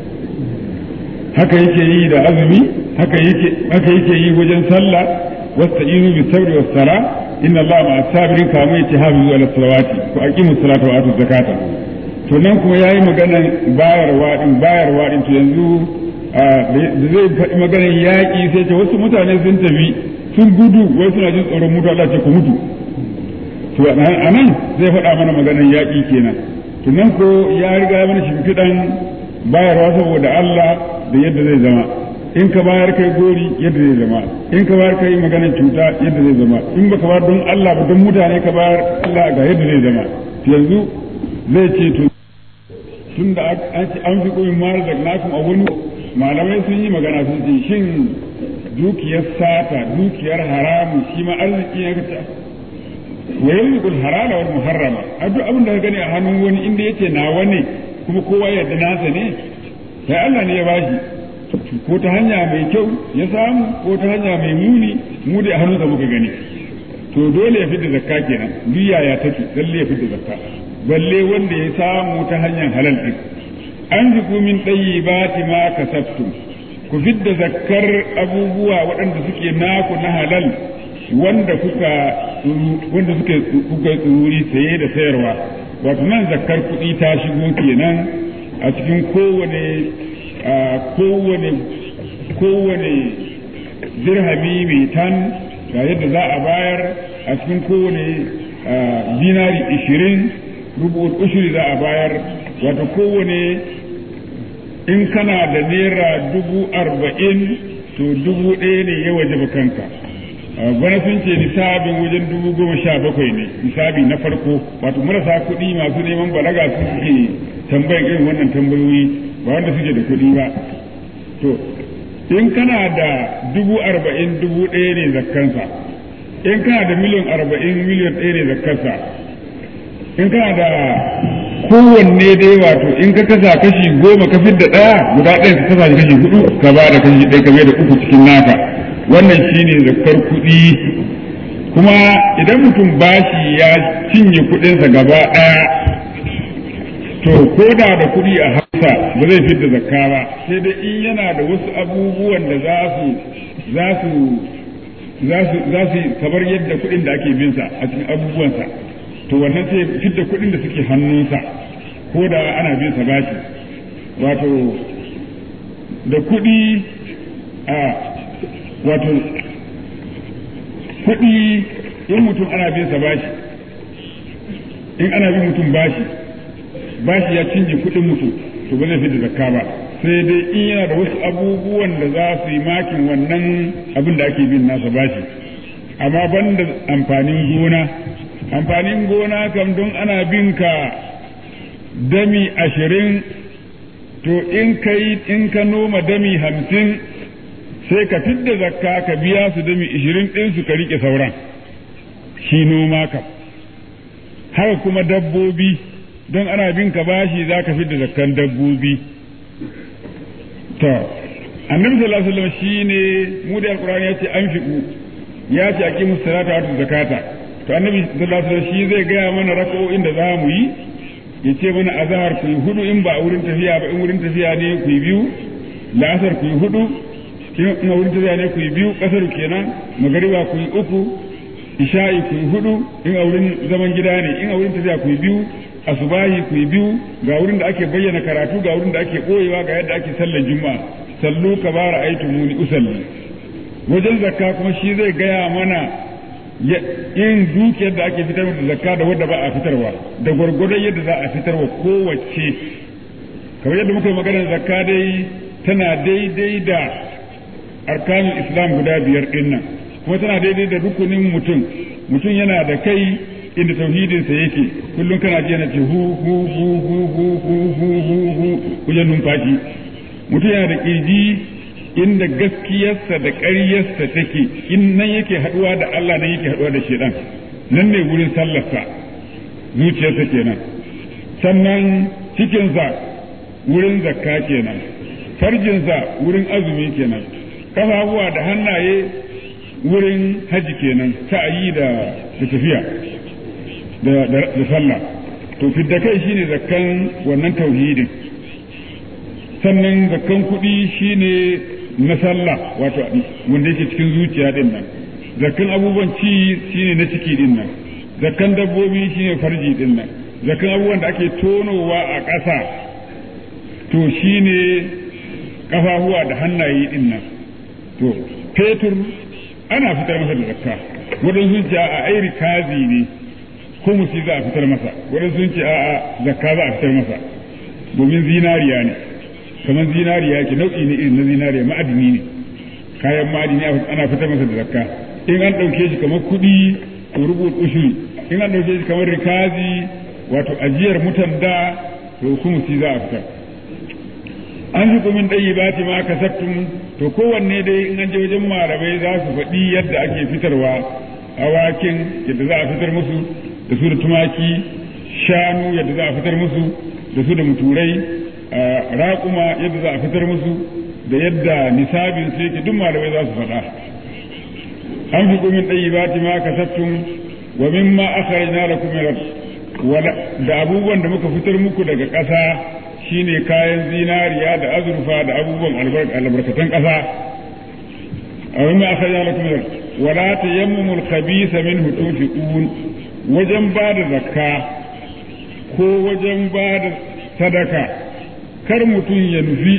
haka yake yi da azumi haka yake haka yake yi wajen sallah wasta'inu bis sabri was sala inna Allah ma'a sabirin kamar yace hafizu ala salawati ku aqimu salata wa atu zakata to nan kuma yayi maganan bayarwa din bayarwa din to yanzu da zai faɗi maganar yaƙi sai ce wasu mutane sun tafi sun gudu wai suna jin tsoron mutu Allah ce ku mutu to a nan zai faɗa mana maganar yaƙi kenan to nan ko ya riga mana shimfiɗan bayarwa saboda Allah da yadda zai zama in ka bayar kai gori yadda zai zama in ka bayar kai maganar cuta yadda zai zama in baka bayar don Allah ba don mutane ka bayar Allah ga yadda zai zama yanzu zai ce to tun da an fi koyin mara da nakun a wani malamai sun yi magana sun ce shin dukiyar sata dukiyar haramu shi ma arziki ya kace wa yanzul halala wal muharrama a duk abin da ka gani a hannun wani inda yace nawa ne kuma kowa ya da nasa ne sai Allah ne ya bashi ko ta hanya mai kyau ya samu ko ta hanya mai muni mu da hannunsa muka gani to dole ya fidda zakka kenan duk yaya take lalle ya fidda zakka balle wanda ya samu ta hanyar halal din an jiku min ɗayi ba ma kasabtum ku fidda zakkar abubuwa waɗanda suke naku na halal wanda kuka wanda suke kuka tsururi saye da sayarwa wato nan zakkar kuɗi ta shigo kenan a cikin kowane kowane kowane dirhami mai tan ga yadda za a bayar a cikin kowane dinari ishirin rubu ushiri za a bayar wato kowane in kana da naira dubu arba'in to dubu ɗaya ne ya waje kanka bana sun ce nisabin wajen dubu goma sha bakwai ne nisabi na farko wato marasa kuɗi masu neman balaga su suke tambayan irin wannan tambayoyi ba wanda suke da kuɗi ba to in kana da dubu arba'in dubu ɗaya ne zakkansa in kana da miliyan arba'in miliyan ɗaya ne zakkansa in kana da kowanne dai wato in ka kasa kashi goma ka fidda ɗaya guda ɗaya ka kasa kashi hudu ka ba da kashi ɗaya ka bai da uku cikin naka wannan shine zakkar kuɗi kuma idan mutum bashi ya cinye kuɗinsa gaba ɗaya to ko da da kuɗi a hausa ba zai fidda zakka ba sai dai in yana da wasu abubuwan da za su za su za su za su kamar yadda kuɗin da ake bin sa a cikin abubuwansa to wannan sai fidda kuɗin da suke hannunsa ko da ana bin sa bashi wato da kuɗi a wato kuɗi in mutum ana bin sa bashi in ana bin mutum bashi bashi ya cinye kuɗin mutum to ba zai fi da zakka ba sai dai in yana da wasu abubuwan da za su yi makin wannan abin da ake bin nasa bashi amma ban da amfanin gona amfanin gona kam don ana bin ka dami ashirin to in ka in ka noma dami hamsin sai ka fidda zakka ka biya su dami ishirin ɗin su ka riƙe sauran shi noma kam haka kuma dabbobi don ana bin ka bashi za ka fidda zakkan dabbobi to annabi sallallahu alaihi wasallam shine mu da alqur'ani yace an fiku ya ce aqimus salata wa zakata to annabi sallallahu alaihi wasallam shi zai gaya mana raka'o'in da za mu yi ya ce mana azhar ku yi hudu in ba a wurin tafiya ba in wurin tafiya ne ku yi biyu la'asar ku yi hudu in a wurin tafiya ne ku yi biyu kasar kenan magariba ku yi uku isha'i ku yi hudu in a wurin zaman gida ne in a wurin tafiya ku yi biyu asubahi ku yi biyu ga wurin da ake bayyana karatu ga wurin da ake koyewa ga yadda ake sallar juma'a sallu ka bara aitu muni usalli wajen zakka kuma shi zai gaya mana yin dukiyar da ake fitar da zakka da wadda ba a fitarwa da gwargwadon yadda za a fitarwa kowace kamar yadda muka yi maganar zakka dai tana daidai da arkanul islam guda biyar din nan kuma tana daidai da rukunin mutum mutum yana da kai inda tauhidinsa yake kullum kana ji yana ce hu hu hu hu hu hu hu hu hu wajen numfashi mutum yana da kirji inda gaskiyarsa da ƙaryarsa take in nan yake haɗuwa da Allah nan yake haɗuwa da shedan nan ne wurin sallarsa zuciyarsa kenan sannan cikinsa wurin zakka kenan farjinsa wurin azumi kenan kafafuwa da hannaye wurin haji kenan sa'ayi da tafiya da sallah to fidda kai shine zakkan wannan tauhidin sannan zakkan kuɗi shine na sallah wato wanda yake cikin zuciya din nan zakkan abubuwan ci shine na ciki din nan zakkan dabbobi shine farji din nan zakkan abubuwan da ake tonowa a ƙasa to shine kafafuwa da hannaye din nan to fetur ana fitar masa da zakka waɗansu sun ce a ai rikazi ne kumusi za a fitar masa waɗansu sun ce a a zakka za a fitar masa domin zinariya ne kamar zinariya ke nau'i ne irin na zinariya ma'adini ne kayan ma'adini ana fitar masa da zakka in an ɗauke shi kamar kuɗi to rubuta ushuri in an ɗauke shi kamar rikazi wato ajiyar mutan da to kumusi za a fitar an fi kumin ɗayi ba ma kasabtum to kowanne dai in an je wajen malamai za su faɗi yadda ake fitarwa awakin yadda za a fitar musu da su da tumaki shanu yadda za a fitar musu da su da muturai raƙuma yadda za a fitar musu da yadda nisabin su yake duk malamai za su faɗa an fi kumin ɗayi ba ma kasabtum wa mimma akhrajna lakum min da abubuwan da muka fitar muku daga ƙasa shine kayan zinariya da azurfa da abubuwan albarkatan ƙasa a wani aka yi alakum wala ta yammumul khabisa min tunfiqun wajen ba da zakka ko wajen ba da sadaka kar mutum ya nufi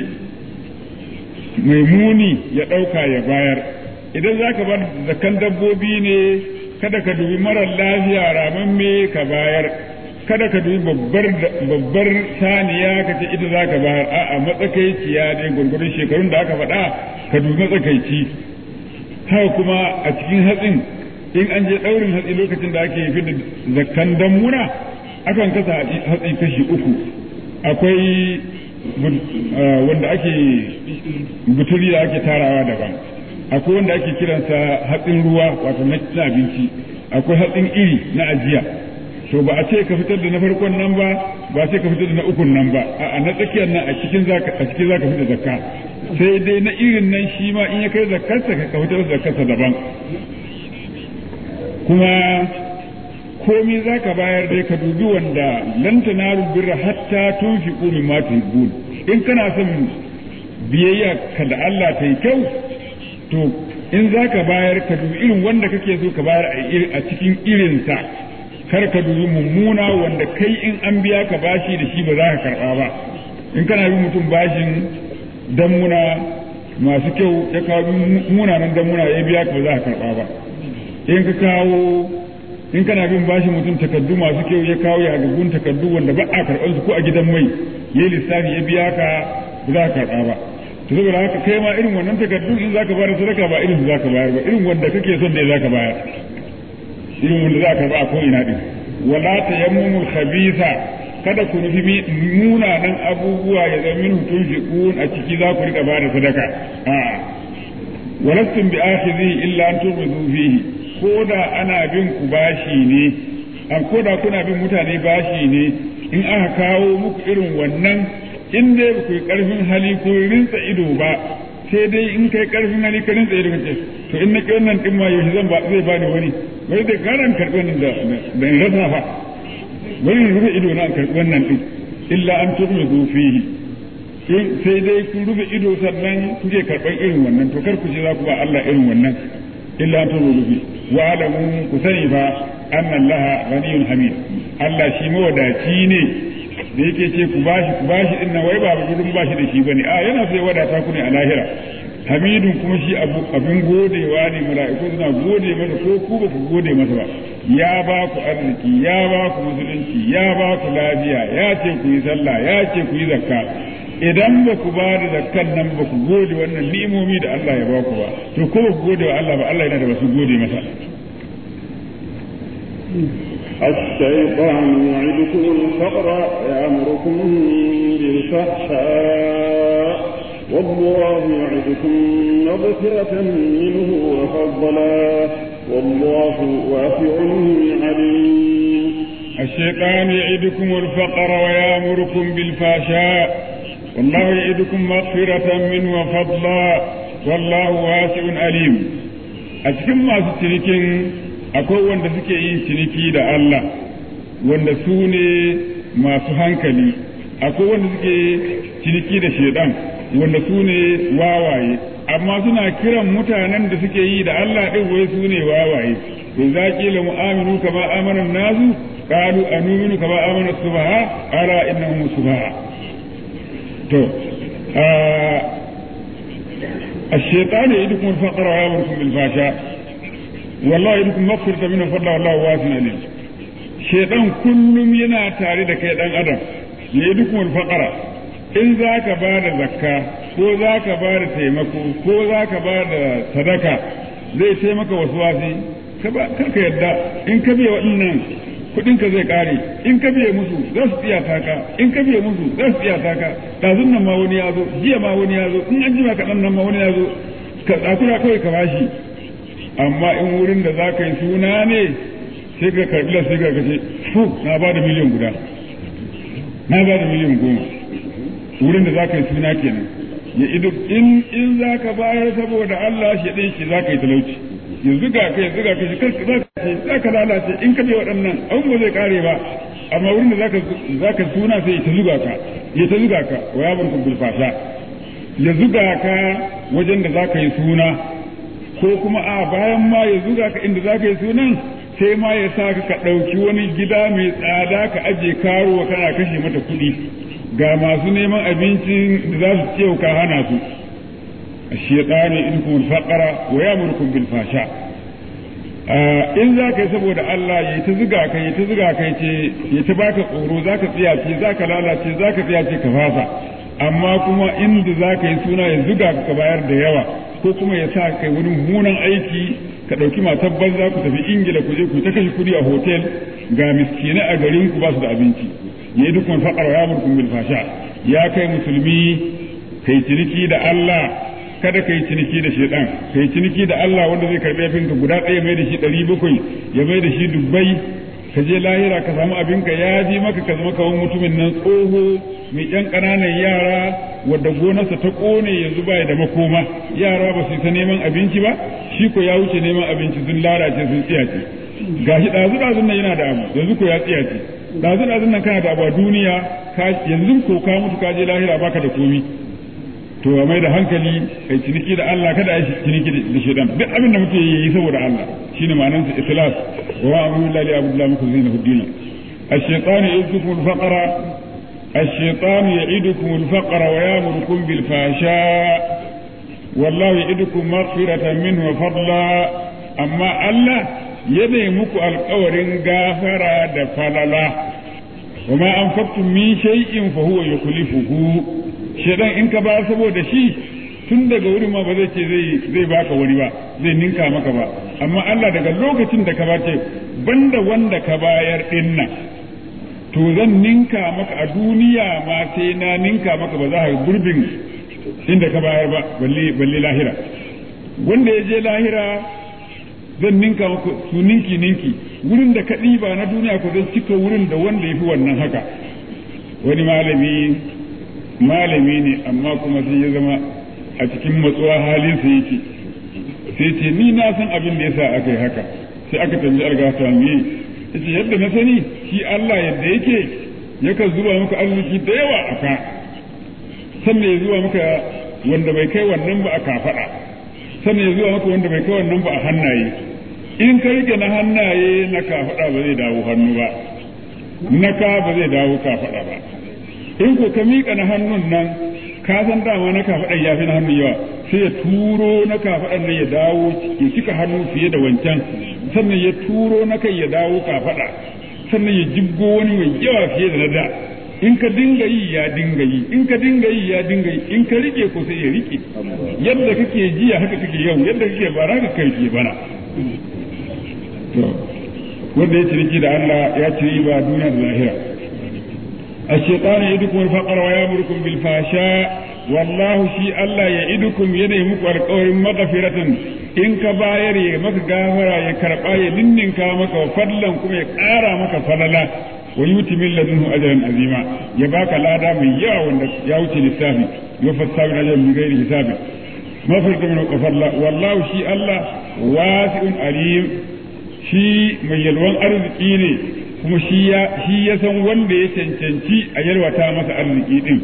mai muni ya ɗauka ya bayar idan za ka ba da zakkan dabbobi ne kada ka dubi marar lafiya ramamme ka bayar kada ka dubi babbar saniya ka ce ita za ka bayar a'a matsakaiciya ne gwargwadon shekarun da aka faɗa ka dubi matsakaici haka kuma a cikin hatsin in an je ɗaurin hatsi lokacin da ake fi da zakkan dammuna akan kasa hatsi kashi uku akwai wanda ake buturi da ake tarawa daban akwai wanda ake kiransa hatsin ruwa wato na abinci akwai hatsin iri na ajiya to ba a ce ka fitar da na farkon nan ba ba a ce ka fitar da na ukun nan ba a na tsakiyar nan a cikin zaka a cikin zaka fitar zakka sai dai na irin nan shi ma in ya kai zakkarsa ka fitar da zakkarsa daban kuma komi zaka bayar dai ka dubi wanda lan tanaru birra hatta tunfiqu mimma tuhibbun in kana son biyayya ka da Allah ta yi kyau to in zaka bayar ka dubi irin wanda kake so ka bayar a cikin irinsa kar ka dubi mummuna wanda kai in an biya ka bashi da shi ba za ka karɓa ba in kana bin mutum bashin dammuna masu kyau ya kawo munanan dammuna ya biya ka ba za ka karɓa ba in ka kawo in kana bin bashin mutum takaddu masu kyau ya kawo yagaggun takaddu wanda ba a karɓar su ko a gidan mai ya lissafi ya biya ka ba za ka karɓa ba to saboda haka kai ma irin wannan takaddu in za ka bayar sadaka ba irin su za ka bayar ba irin wanda kake son da za ka bayar irin wanda za ka ba a ko'ina ɗin wala ta yammumul khabitha kada ku nufi munanan abubuwa ya zama min hutun fiqun a ciki za ku rika ba da sadaka a walastum bi akhidhi illa an tughdu fihi ko da ana bin ku bashi ne an ko da kuna bin mutane bashi ne in aka kawo muku irin wannan in dai ku yi karfin hali ko rinsa ido ba sai dai in kai karfin hali ka rinsa ido kace to in na ki wannan din ma yaushe zan ba zai bani wani wai da garan karɓi wannan da da in rasa fa wani rufe ido na karɓi wannan din illa an tughdu fihi in sai dai kun rufe ido sannan kuke karɓar irin wannan to kar ku ce za ku ba Allah irin wannan illa an tughdu fihi wa alamu ku sani fa anna Allah ghaniyun hamid Allah shi mawadaci ne da yake ce ku bashi ku bashi din nan wai ba gudun bashi da shi bane a yana sai wadata ku ne a lahira hamidun kuma shi abin godewa ne mala'iku suna gode masa ko ku ba ku gode masa ba ya ba ku arziki ya ba ku musulunci ya ba ku lafiya ya ce ku yi sallah ya ce ku yi zakka idan ba ku ba da zakkan nan ba ku gode wannan ni'imomi da Allah ya ba ku ba to ko ba ku gode wa Allah ba Allah yana da wasu gode masa الشيطان يعدكم الفقر ويأمركم بالفحشاء والله يعدكم مغفرة منه وفضلا والله واسع عليم الشيطان يعدكم الفقر ويأمركم بالفحشاء والله يعدكم مغفرة منه وفضلا والله واسع عليم أتكلم ما ستركين akwai wanda suke yin ciniki da Allah wanda su ne masu hankali akwai wanda suke ciniki da shedan wanda su ne wawaye amma suna kiran mutanen da suke yi da Allah ɗin wai su ne wawaye to za kila mu'aminu kama amana nasu qalu anuminu kama amana subaha ala innahum subaha to الشيطان يدكم الفقر ويامركم بالفحشاء والله يدكم مغفرة منه فضل والله واسع عليم شيطان كلهم ينا تاري da kai dan adam يدكم الفقر in za ka ba da zakka ko za ka ba da taimako ko za ka ba da sadaka zai taimaka wasu wasi kar ka yadda in ka biya waɗannan kuɗin ka zai ƙare in ka biya musu za su tsiya taka in ka biya musu za su tsiya taka ɗazun nan ma wani ya zo jiya ma wani ya zo in an jima kaɗan nan ma wani ya zo ka tsakura kawai ka bashi amma in wurin da za ka yi suna ne sai ka karɓi sai ka ce fu na ba da miliyan guda na ba da miliyan goma wurin da za ka yi suna kenan ya ido in in za ka bayar saboda Allah shi ɗin shi za ka yi talauci yanzu ga ka yanzu ga ka shi karka za ka ce za ka lalace in ka je waɗannan an ba zai kare ba amma wurin da za ka suna sai ta zuga ka ya ta zuga ka wa ya barku bulfasha ya zuga ka wajen da za ka yi suna ko kuma a bayan ma ya zuga ka inda za ka yi sunan sai ma ya sa ka ɗauki wani gida mai tsada ka aje karuwa kana kashe mata kuɗi ga masu neman abincin da za su ce ka hana su الشيطان يدكم الفقر ويامركم بالفحشاء in za ka yi saboda Allah ya ta ziga ka ya ta ziga ka ce ya ta baka tsoro za ka tsiyace za ka lalace za ka tsiyace ka fasa amma kuma inda za ka yi suna ya zuga ka bayar da yawa ko kuma ya sa kai wani mummunan aiki ka ɗauki matar banza ku tafi ingila ku je ku ta kashe kuɗi a hotel ga miskinai a garin ku ba su da abinci ya yi dukkan faƙar ya murkun bil fasha ya kai musulmi kai ciniki da Allah kada ka yi ciniki da shaidan ka yi ciniki da Allah wanda zai karɓi abinka guda ɗaya mai da shi ɗari bakwai ya mai da shi dubbai ka je lahira ka samu abinka ya ji maka ka zama kawan mutumin nan tsoho mai ƴan ƙananan yara wadda gonarsa ta ƙone yanzu baya da makoma yara ba su ta neman abinci ba shi ko ya wuce neman abinci sun lalace sun tsiyace gashi ɗazu ɗazun nan yana da abu yanzu ko ya tsiyace ɗazu ɗazun nan kana da abu a duniya yanzu ko ka mutu ka je lahira baka da komi to a mai da hankali kai ciniki da Allah kada a yi ciniki da shaidan duk abin da muke yi saboda Allah shine ma'anar sa ikhlas wa wa amru lillahi abdullahi muku zina huddina الشيطان يعدكم الفقر الشيطان يعدكم الفقر ويامركم بالفحشاء والله يعدكم مغفرة منه وفضلا أما الله يدي مكو القور غافرا دفللا وما أنفقتم من شيء فهو يخلفه shedan in ka ba saboda shi tun daga wurin ma ba zai ce zai zai baka wani ba zai ninka maka ba amma Allah daga lokacin da ka ba ce banda wanda ka bayar din nan to zan ninka maka a duniya ma sai na ninka maka ba za ka gurbin inda ka bayar ba balle balle lahira wanda ya je lahira zan ninka maka su ninki ninki wurin da ka ɗiba na duniya ko zan cika wurin da wanda ya fi wannan haka wani malami malami ne amma kuma sai ya zama a cikin matsuwa halinsa yake sai ce ni na san abin da yasa aka yi haka sai aka tambi argata me yace yadda na sani shi Allah yadda yake yakan zuba maka arziki da yawa a ka sannan ya zuba maka wanda bai kai wannan ba a kafaɗa sannan ya zuba maka wanda bai kai wannan ba a hannaye in ka rike na hannaye na kafaɗa ba zai dawo hannu ba na ka ba zai dawo ka faɗa ba in ko ka miƙa na hannun nan ka san dama na kafaɗan ya fi na hannun yawa sai ya turo na kafaɗan nan ya dawo ya cika hannu fiye da wancan sannan ya turo na kai ya dawo kafaɗa sannan ya jibgo wani mai yawa fiye da na da in ka dinga yi ya dinga yi in ka dinga yi ya dinga yi in ka rike ko sai ya rike yadda kake jiya haka kake yau yadda kake bara ka kai ke bana wanda ya ciniki da Allah ya ci riba duniya da lahira الشيطان يدكم الفقر ويامركم بالفحشاء والله شي الله يعدكم يدي مكو القول مغفرة إن كباير يمك غافرا يكرقا يلنن كامك وفضلا كما يقارا مك فضلا ويؤتي من لدنه أجرا عظيما يباك لا دام يا وندك يا وتي للسافي يوفى السابق أجر من غير حساب مغفرة من وفضلا والله شي الله واسع عليم شي من يلوان أرزقيني kuma shi ya san wanda ya cancanci a yalwata masa arziki din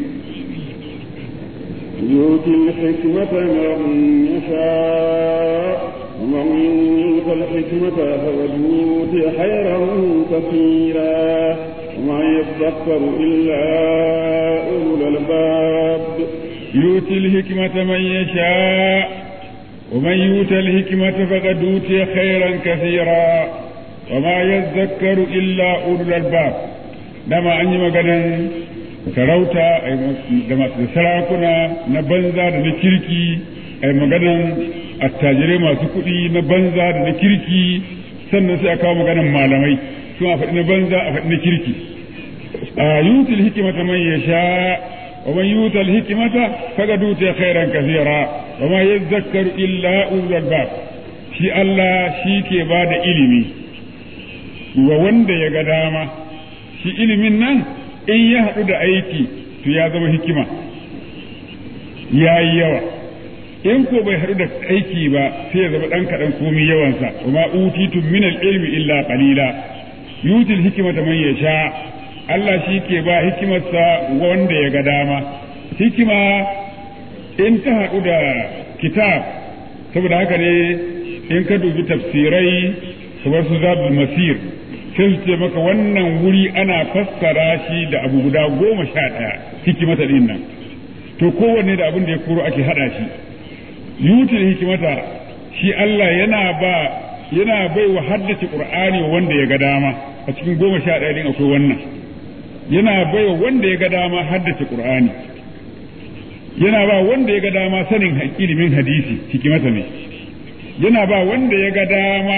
يؤتي الحكمة من يشاء ومن يؤت الحكمة فقد أوتي خيرا كثيرا وما يذكر إلا أولو الألباب يؤتي الحكمة من يشاء ومن يؤت الحكمة فقد أوتي خيرا كثيرا وما يذكر إلا أولو الألباب دما أني مغانا sarauta da masu sarakuna na banza da na kirki a maganan attajirai masu kuɗi na banza da na kirki sannan sai a kawo maganan malamai su a faɗi na banza a faɗi na kirki a yutul hikimata man ya sha wa man yutul hikimata faga dute khairan kasira wa ma yadhakkaru illa ulul albab shi Allah shi ke ba da ilimi wa wanda ya ga dama shi ilimin nan in ya haɗu da aiki to ya zama hikima ya yi yawa in ko bai haɗu da aiki ba sai ya zama ɗan kaɗan komi yawansa wa ma utitum min ilmi illa qalila yutil hikimata man yasha Allah shi ke ba hikimarsa wanda ya ga dama hikima in ta haɗu da kitab saboda haka ne in ka dubi tafsirai kamar su zabul masir sai su ce maka wannan wuri ana fassara shi da abu guda goma sha ɗaya hikimata ɗin nan to kowanne da abin da ya koro ake haɗa shi yutul hikimata shi Allah yana ba yana bai wa haddace qur'ani wanda ya ga dama a cikin goma sha ɗaya ɗin akwai wannan yana bai wa wanda ya ga dama haddace qur'ani yana ba wanda ya ga dama sanin ilimin hadisi hikimata ne yana ba wanda ya ga dama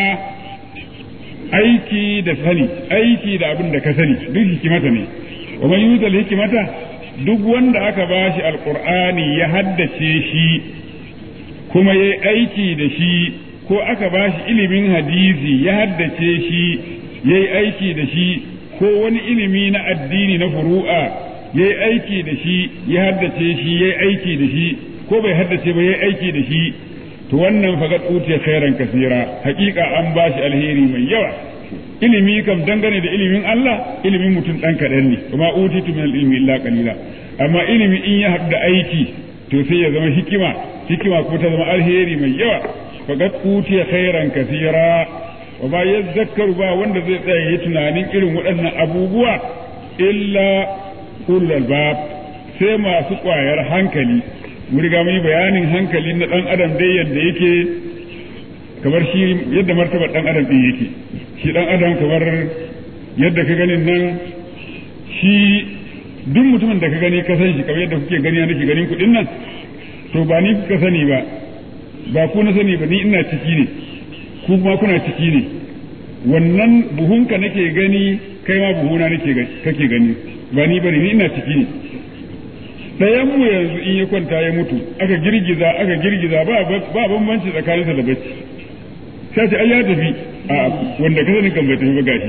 aiki da sani aiki da abin da ka sani duk hikimata ne wa man yutal hikimata duk wanda aka bashi alqur'ani ya haddace shi kuma yayi aiki da shi ko aka bashi ilimin hadisi ya haddace shi yayi aiki da shi ko wani ilimi na addini na furu'a yayi aiki da shi ya haddace shi yayi aiki da shi ko bai haddace ba yayi aiki da shi to wannan fagat utiya khairan kasira hakika an bashi alheri mai yawa ilimi kam dangane da ilimin Allah ilimin mutum dan kadan ne kuma utitu min ilmi illa qalila amma ilimi in ya haɗu da aiki to sai ya zama hikima hikima ko ta zama alheri mai yawa fagat utiya khairan kasira wa ba yazzakkaru ba wanda zai tsaya yi tunanin irin waɗannan abubuwa illa ulul albab sai masu ƙwayar hankali mu riga mun yi bayanin hankali na dan adam dai yadda yake kamar shi yadda martabar dan adam din yake shi dan adam kamar yadda ka ganin nan shi duk mutumin da ka gani ka san shi kamar yadda kuke gani nake ganin kuɗin nan to ba ni kuka sani ba ba ku na sani ba ni ina ciki ne ku kuma kuna ciki ne wannan buhunka nake gani kai ma buhuna nake kake gani ba ni bane ni ina ciki ne ɗayan mu yanzu in ya kwanta ya mutu aka girgiza aka girgiza ba ba bambanci tsakaninsa da bacci sai ce ai ya tafi a wanda ka sanin kan bai tafi ba gashi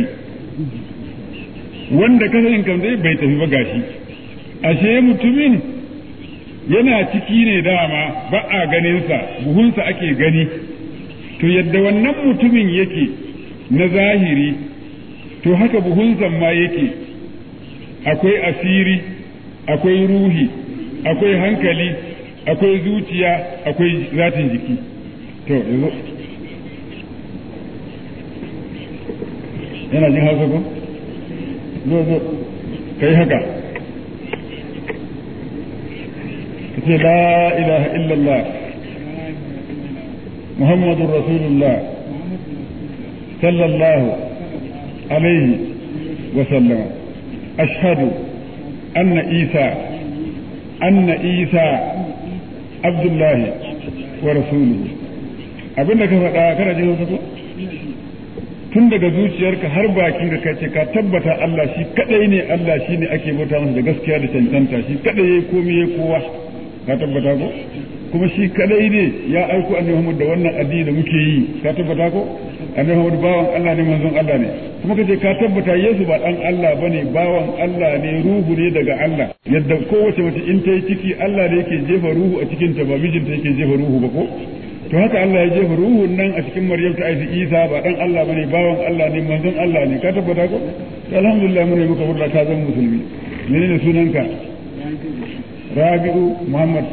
wanda ka sanin kan zai bai tafi ba gashi ashe mutumin yana ciki ne dama ba a ganinsa buhunsa ake gani to yadda wannan mutumin yake na zahiri to haka buhunsa ma yake akwai asiri akwai ruhi akwai hankali akwai zuciya akwai zatin jiki to yanzu yana jin hausa ko zo zo kai haka kace la ilaha illallah muhammadur rasulullah sallallahu alaihi wa sallam ashhadu anna isa anna isa abdullahi wa rasuluhu abinda ka faɗa kana jin wasu ko tun daga zuciyarka har bakin ka kace ka tabbata Allah shi kadai ne Allah shi ne ake bauta masa da gaskiya da cancanta shi kadai yayi komai yayi kowa ka tabbata ko kuma shi kadai ne ya aiko annabi Muhammad da wannan addini da muke yi ka tabbata ko annabi Muhammad bawan Allah ne manzon Allah ne kuma kace ka tabbata Yesu ba dan Allah bane bawan Allah ne ruhu ne daga Allah yadda kowace mace in ta yi ciki Allah ne yake jefa ruhu a cikin ta ba mijinta yake jefa ruhu ba ko to haka Allah ya jefa ruhun nan a cikin Maryam ta aiki Isa ba dan Allah bane bawan Allah ne manzon Allah ne ka tabbata ko alhamdulillah mun yi muka burda ka zan musulmi menene sunanka Rabi'u Muhammad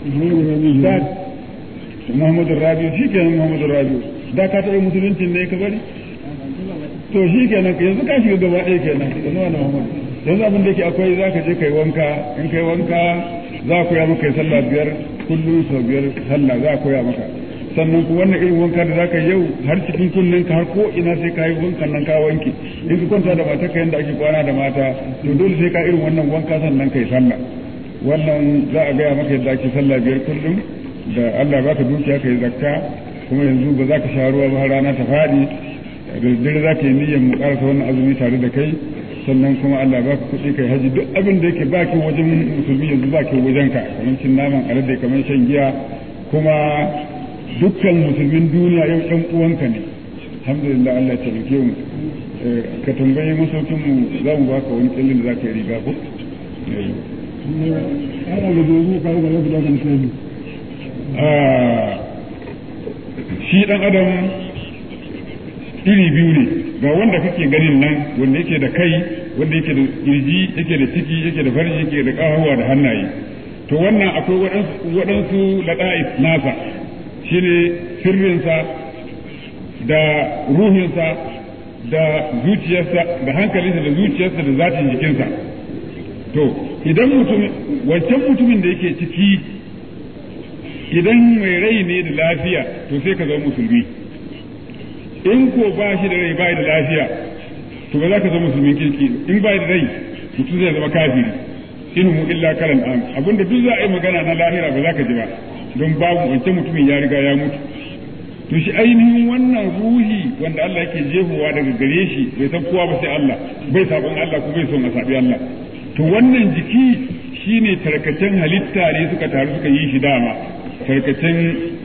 Muhammad Rabi'u shikenan Muhammad Rabi'u da ka taɓa musuluncin ne ka bari to shikenan yanzu ka shiga gaba ɗaya kenan yanzu wani Muhammad yanzu abin da yake akwai zaka je kai wanka in kai wanka za ku ya maka sallah biyar kullum sau biyar sallah za a koya maka sannan ku wannan irin wanka da zaka yau har cikin kunnen ka har ko ina sai ka yi wankan nan ka wanke in ka kwanta da mata ka yanda ake kwana da mata to dole sai ka irin wannan wanka sannan kai sallah wannan za a gaya maka yadda ake sallah biyar kullum da Allah baka dukiya kai zakka kuma yanzu ba za ka sha ruwa ba har rana ta faɗi da dare za ka yi niyyar mu karasa wannan azumi tare da kai sannan kuma Allah ba ka kuɗi kai haji duk abin da yake baki wajen musulmi yanzu baki wajen ka kamar cin naman alade kamar shan giya kuma dukkan musulmin duniya yau ɗan uwanka ne alhamdulillah Allah ya taimake mu ka tambayi masaukin mu za mu baka wani kyallin da za ka yi riga ko shi ɗan adam iri biyu ne ga wanda kake ganin nan wanda yake da kai wanda yake da kirji yake da ciki yake da farji yake da ƙahawa da hannaye to wannan akwai waɗansu laɗa'is nasa shine sirrinsa da ruhinsa da zuciyarsa da hankalinsa da zuciyarsa da zatin jikinsa to idan mutum wancan mutumin da yake ciki idan mai rai ne da lafiya to sai ka zama musulmi in ko ba shi da rai ba da lafiya to ba za ka zama musulmin kirki in ba da rai mutum zai zama kafiri in mu illa kalan am abinda duk za a yi magana na lahira ba za ka ji ba don babu wancan mutumin ya riga ya mutu to shi ainihin wannan ruhi wanda Allah yake jefowa daga gare shi bai san kowa ba sai Allah bai sabon Allah ko bai son a sabi Allah to wannan jiki shine tarkacen halitta ne suka taru suka yi shi dama tarkacen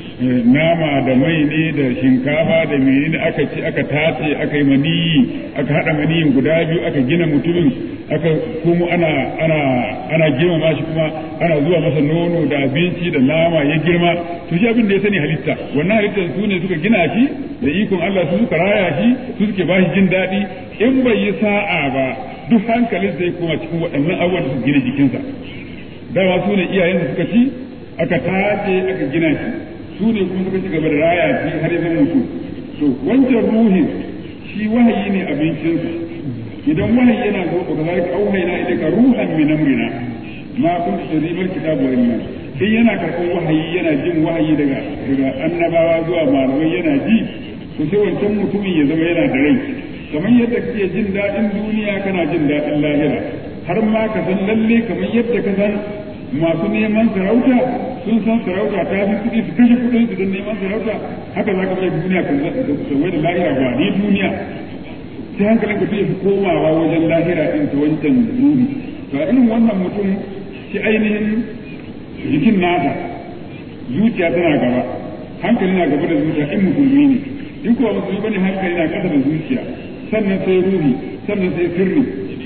nama da mai ne da shinkafa da menene aka ci aka tace aka yi maniyi aka hada maniyin guda biyu aka gina mutumin aka kuma ana ana ana girmama shi kuma ana zuwa masa nono da abinci da nama ya girma to shi abin da ya sani halitta wannan halittar su ne suka gina shi da ikon Allah su suka raya shi su suke ba shi jin daɗi in bai yi sa'a ba duk hankalin zai koma cikin waɗannan abubuwan da suka gina jikinsa dama su ne iyayen da suka ci aka tace aka gina shi su ne kuma suka ci gaba da raya shi har ya zama mutu to wancan ruhin shi wahayi ne abincinsa idan wahayi yana zo ka zalika auhayna ilayka ruhan min amrina ma kunta tadrimal kitabu wa iman in yana karɓar wahayi yana jin wahayi daga daga annabawa zuwa malamai yana ji to sai wancan mutumin ya zama yana da rai kamar yadda kake jin daɗin duniya kana jin daɗin lahira har ma ka san lalle kamar yadda ka san masu neman sarauta sun san sarauta ta fi kuɗi su kashe kuɗin su don neman sarauta haka za ka mai duniya kan sauwai da lahira ba ni duniya sai hankalin ka fi komawa wajen lahira ɗin ta wancan ruhi ga irin wannan mutum shi ainihin jikin nasa zuciya tana gaba hankali na gaba da zuciya in musulmi ne in kuwa musulmi bane hankali na kasa da zuciya sannan sai ruhi sannan sai sirri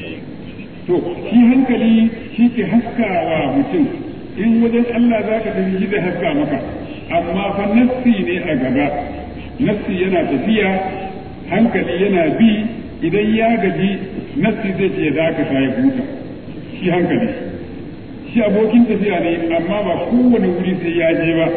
to shi hankali shi ke haskawa mutum in wajen Allah za ka tafi shi zai haska maka amma fa nassi ne a gaba nassi yana tafiya hankali yana bi idan ya gaji nassi zai ce za ka ya huta shi hankali shi abokin tafiya ne amma ba kowane wuri sai ya je ba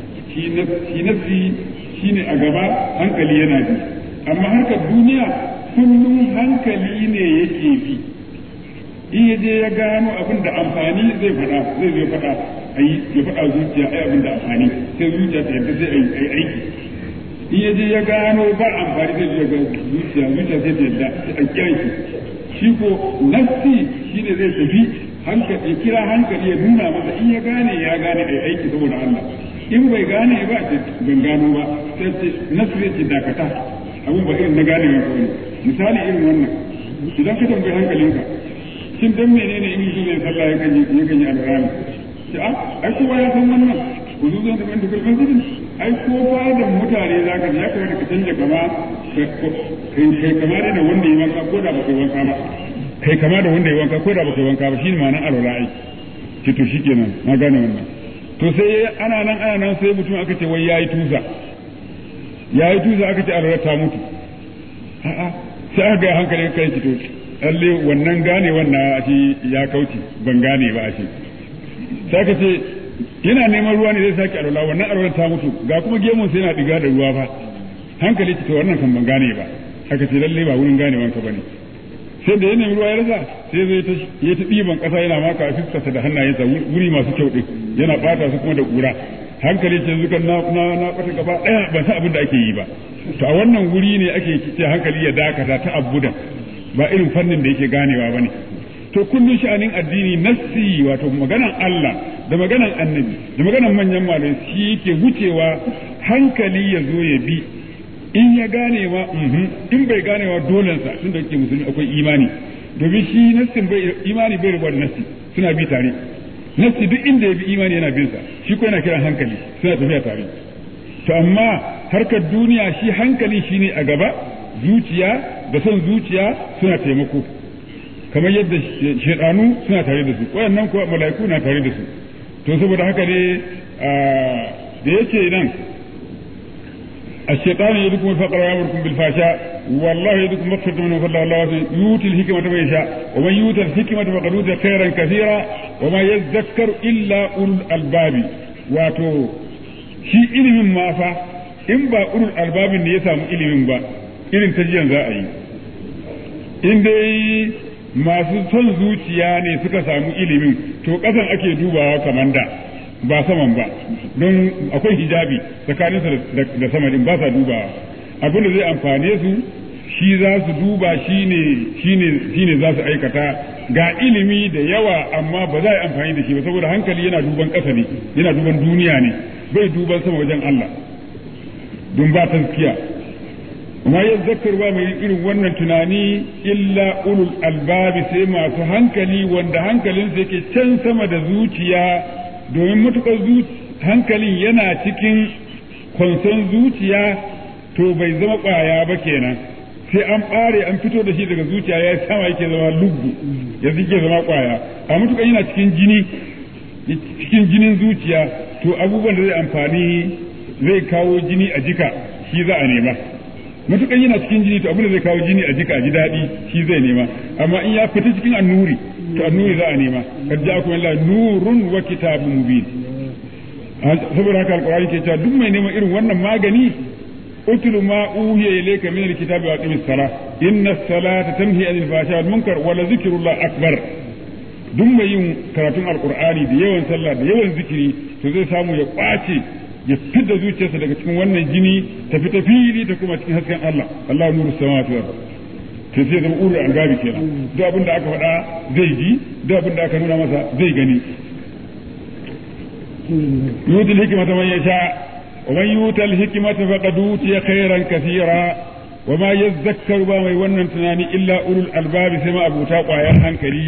shi nassi shi ne a gaba hankali yana bi amma harkar duniya kullum hankali ne yake bi in ya je ya gano abin da amfani zai faɗa zai zai faɗa ayi ya faɗa zuciya ai abin da amfani sai zuciya ta yadda zai ayi aiki in ya je ya gano ba amfani zai je ga zuciya zuciya sai ta yadda sai a kiyaye shi ko nafsi shi ne zai tafi hankali kira hankali ya nuna masa in ya gane ya gane ai aiki saboda Allah in bai gane ba ce ban gano ba sai ce nafsi zai ce dakata abin ba irin na gane ba ko misali irin wannan idan ka tambayi hankalinka shin dan menene in mutum zai sallah ya kan yi ya kan yi alrami ce a ai kowa ya san wannan ku zo zan da ban dukkan masjidin ai ko da mutane za ka ya kamata ka canja kama kai kama da wanda ya wanka ko da ba kai wanka ba kai kama da wanda ya wanka ko da ba kai wanka ba shine ma'anar alwala ai ce to shikenan na gane wannan to sai ana nan ana nan sai mutum aka ce wai yayi tuza yayi tuza aka ce alwala ta mutu a'a sai aka ga hankalin kai ki to lalle wannan gane wannan shi ya kauce ban gane ba a ce sai ka ce yana neman ruwa ne zai sake alwala wannan alwala ta mutu ga kuma gemun sai yana diga da ruwa fa hankali ce to wannan kan ban gane ba aka ce lalle ba wurin gane wanka bane sai da ya nemi ruwa ya rasa sai zai ta ya ta diban kasa yana maka a fiskarsa da hannayensa wuri masu kyau din yana bata su kuma da kura hankali ce zukan na na na bata gaba daya ban san abin da ake yi ba to a wannan wuri ne ake ce hankali ya dakata ta abudan ba irin fannin da yake ganewa ba ne to kullum sha'anin addini nassi wato maganan Allah da maganan annabi da maganan manyan malamai shi yake wucewa hankali ya zo ya bi in ya gane ma in bai gane wa dolensa tun da yake musulmi akwai imani domin shi nassin bai imani bai rubuta nassi suna bi tare nassi duk inda ya bi imani yana bin sa shi ko yana kiran hankali suna tafiya tare to amma harkar duniya shi hankali shine a gaba zuciya da son zuciya suna taimako kamar yadda shaidanu suna tare da su wayannan kuwa mala'iku na tare da su to saboda haka ne da yake nan الشيطان يدكم الفقر ويامركم بالفحشاء والله يدكم مغفرة منه فضل الله يؤتي الحكمة من يشاء ومن يؤتى الحكمة فقد أوتي خيرا كثيرا وما يذكر إلا أولو الألباب واتو shi ilimin ma fa in ba ulul albabin ne ya samu ilimin ba irin tajiyan za a yi in dai masu son zuciya ne suka samu ilimin to ƙasan ake dubawa kamar da ba saman ba don akwai hijabi tsakaninsa da sama din ba sa dubawa abin da zai amfane su shi za su duba shine shine shine za su aikata ga ilimi da yawa amma ba za a yi amfani da shi ba saboda hankali yana duban ƙasa ne yana duban duniya ne bai duban sama wajen Allah don ba taskiya amma ya zakarwa mai irin wannan tunani illa ulul albabi sai masu hankali wanda hankalinsa yake can sama da zuciya domin matukar hankalin yana cikin kwanson zuciya to bai zama ƙwaya ba kenan sai an ɓare an fito da shi daga zuciya ya sama yake zama luggu ya ke zama ƙwaya a matukar yana cikin jini cikin jinin zuciya to abubuwan da zai amfani zai kawo jini a jika shi za a nema matukan yana cikin jini to abin da zai kawo jini a jika a ji daɗi shi zai nema amma in ya fita cikin annuri to annuri za a nema kad ja'akum Allah nurun wa kitabun mubin saboda haka alqur'ani ke cewa duk mai neman irin wannan magani utlu ma uhiya ilayka min alkitabi wa aqimis salah inna as-salata tanhi anil fahsha'i wal munkar wa la zikrullah akbar duk mai yin karatun alqur'ani da yawan sallah da yawan zikiri to zai samu ya kwace ya fidda zuciyarsa daga cikin wannan jini ta fita fili ta kuma cikin hasken Allah Allah nuru samawati wal to sai zama uru an gabi kenan duk abin da aka faɗa zai ji duk abin da aka nuna masa zai gani yutil hikmata man yasha wa man yutal hikmata faqad utiya khairan kathira wa ma yadhakkaru ba mai wannan tunani illa ulul albabi sai ma abuta kwayan hankali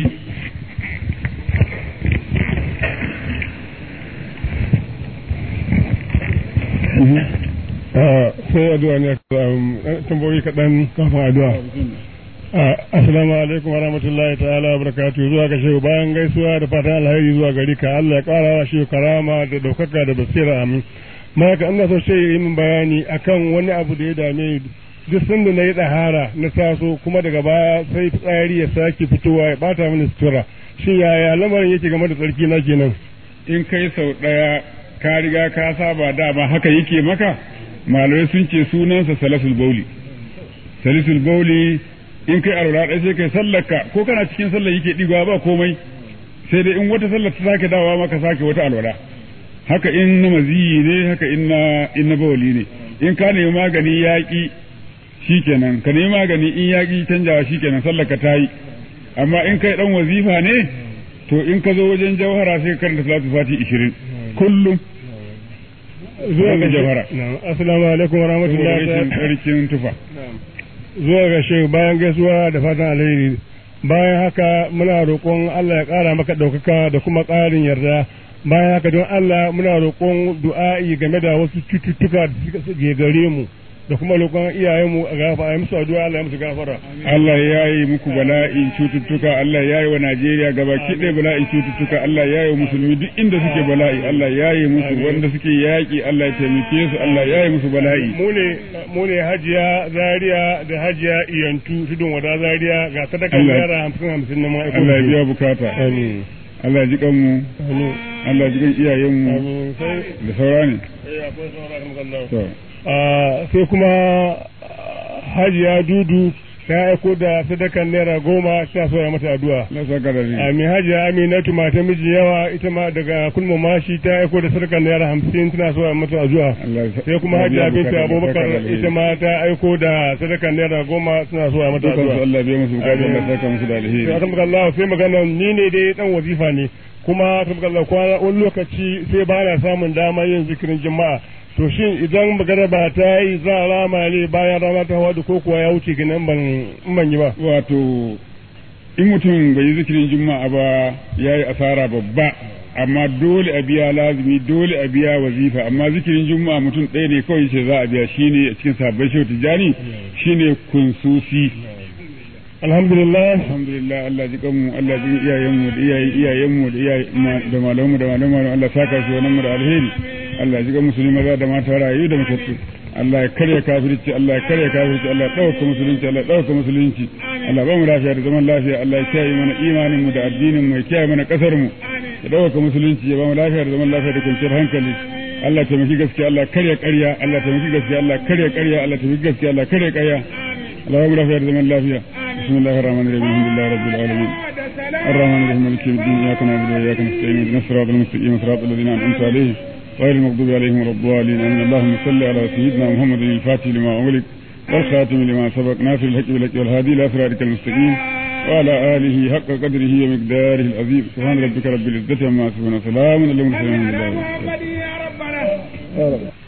sai addu'a ne tambayoyi kaɗan kafin addu'a assalamu alaikum warahmatullahi ta'ala barakatuhu zuwa ga shehu bayan gaisuwa da fatan alheri zuwa gari ka Allah ya ƙara wa shehu karama da ɗaukaka da basira amin ma ka ina so shehu yi min bayani akan wani abu da ya dame duk sanda na yi ɗahara na taso kuma daga baya sai fitsari ya sake fitowa ya bata mini sutura shin yaya lamarin yake game da tsarki na kenan in kai sau ɗaya ka riga ka saba dama haka yake maka malamai sun ce sunansa salasul bauli salisul bauli in kai alwala ɗaya sai kai sallarka ko kana cikin sallar yake ɗigawa ba komai sai dai in wata sallar ta sake dawowa maka sake wata alwala haka in na maziyi ne haka in na in na bawali ne in ka nemi magani yaƙi shikenan ka nemi magani in yaƙi canjawa shikenan sallar ka tayi amma in kai dan wazifa ne to in ka zo wajen jawhara sai ka karanta salatu fati 20 kullum zuwa ga ga jawhara na'am assalamu alaikum wa rahmatullahi rashin ta'ala tsarkin tufa zuwa ga shehu bayan gaisuwa da fatan alheri bayan haka muna roƙon Allah ya ƙara maka ɗaukaka da kuma ƙarin yarda bayan haka don Allah muna roƙon du'a'i game da wasu cututtuka da suka suke gare mu da kuma roƙon iyayenmu a gafa a yi musu addu'a Allah ya musu gafara Allah ya yi muku bala'in cututtuka Allah ya yi wa Najeriya gabaki ɗaya bala'in cututtuka Allah ya yi wa musulmi duk inda suke bala'i Allah ya yi musu wanda suke yaƙi Allah ya taimake su Allah ya yi musu bala'i mu ne mu ne hajiya zaria da hajiya iyantu tudun wada zaria ga sadaka Allah- naira hamsin hamsin na ma'aikata Allah ya biya bukata amin Allah ya ji kanmu amin Allah ya ji kan iyayenmu amin sai da saura ne eh akwai sauraron Allah to Ah, sai kuma ah, hajiya dudu ta aiko da sadakan naira goma ta so ya mata addu'a Allah saka da ni Ami hajiya aminatu mata miji yawa ita ma daga kulma mashi ta aiko da sadakan naira hamsin tana so ya mata addu'a Allah ya sai kuma ya biya hajiya binta bukata, abubakar saka da alheri. ita ma ta aiko da sadakan naira goma suna so ya mata Dukansu addu'a Allah ya biya musu bukata Amin. Allah ya saka musu da alheri sai aka Allah sai magana ni ne dai dan wazifa ne kuma aka Allah kwana wani lokaci sai ba na samun dama yin zikirin jama'a to shin idan magana ba ta yi za a rama ne bayan rana ta hawa ko kuwa ya wuce gina in ban in ban yi ba wato in mutum bai yi zikirin juma'a ba ya yi asara babba amma dole a biya lazimi dole a biya wazifa amma zikirin juma'a mutum ɗaya ne kawai ce za a biya shine a cikin sabbin shehu tijjani shine kunsusi alhamdulillah alhamdulillah Allah ji kanmu Allah ji iyayenmu da iyayen iyayenmu da iyaye da malamanmu da malamanmu Allah saka shi wannan mu da alheri Allah ji kan musulmi maza da mata rayu da matattu Allah ya karya kafirci Allah ya karya kafirci Allah ya dauka musulunci Allah ya dauka musulunci Allah ba mu lafiya da zaman lafiya Allah ya kiyaye mana imanin mu da addinin mu ya kiyaye mana kasar mu ya dauka musulunci ya ba mu lafiya da zaman lafiya da kwanciyar hankali Allah ta maki gaskiya Allah karya ƙarya Allah ta maki gaskiya Allah karya ƙarya Allah ta maki gaskiya Allah karya ƙarya Allah ba mu lafiya da zaman lafiya بسم الله الرحمن الرحيم الحمد لله رب العالمين الرحمن الرحيم مالك يوم الدين اياك نعبد واياك نستعين اهدنا الصراط المستقيم صراط الذين انعمت عليهم غير المغضوب عليهم ولا الضالين امين اللهم صل على سيدنا محمد الفاتح لما اغلق والخاتم لما سبق ناصر الحق بالحق والهادي الى صراطك المستقيم وعلى اله حق قدره ومقداره العظيم سبحان ربك رب العزه عما يصفون وسلام على المرسلين الحمد لله رب العالمين.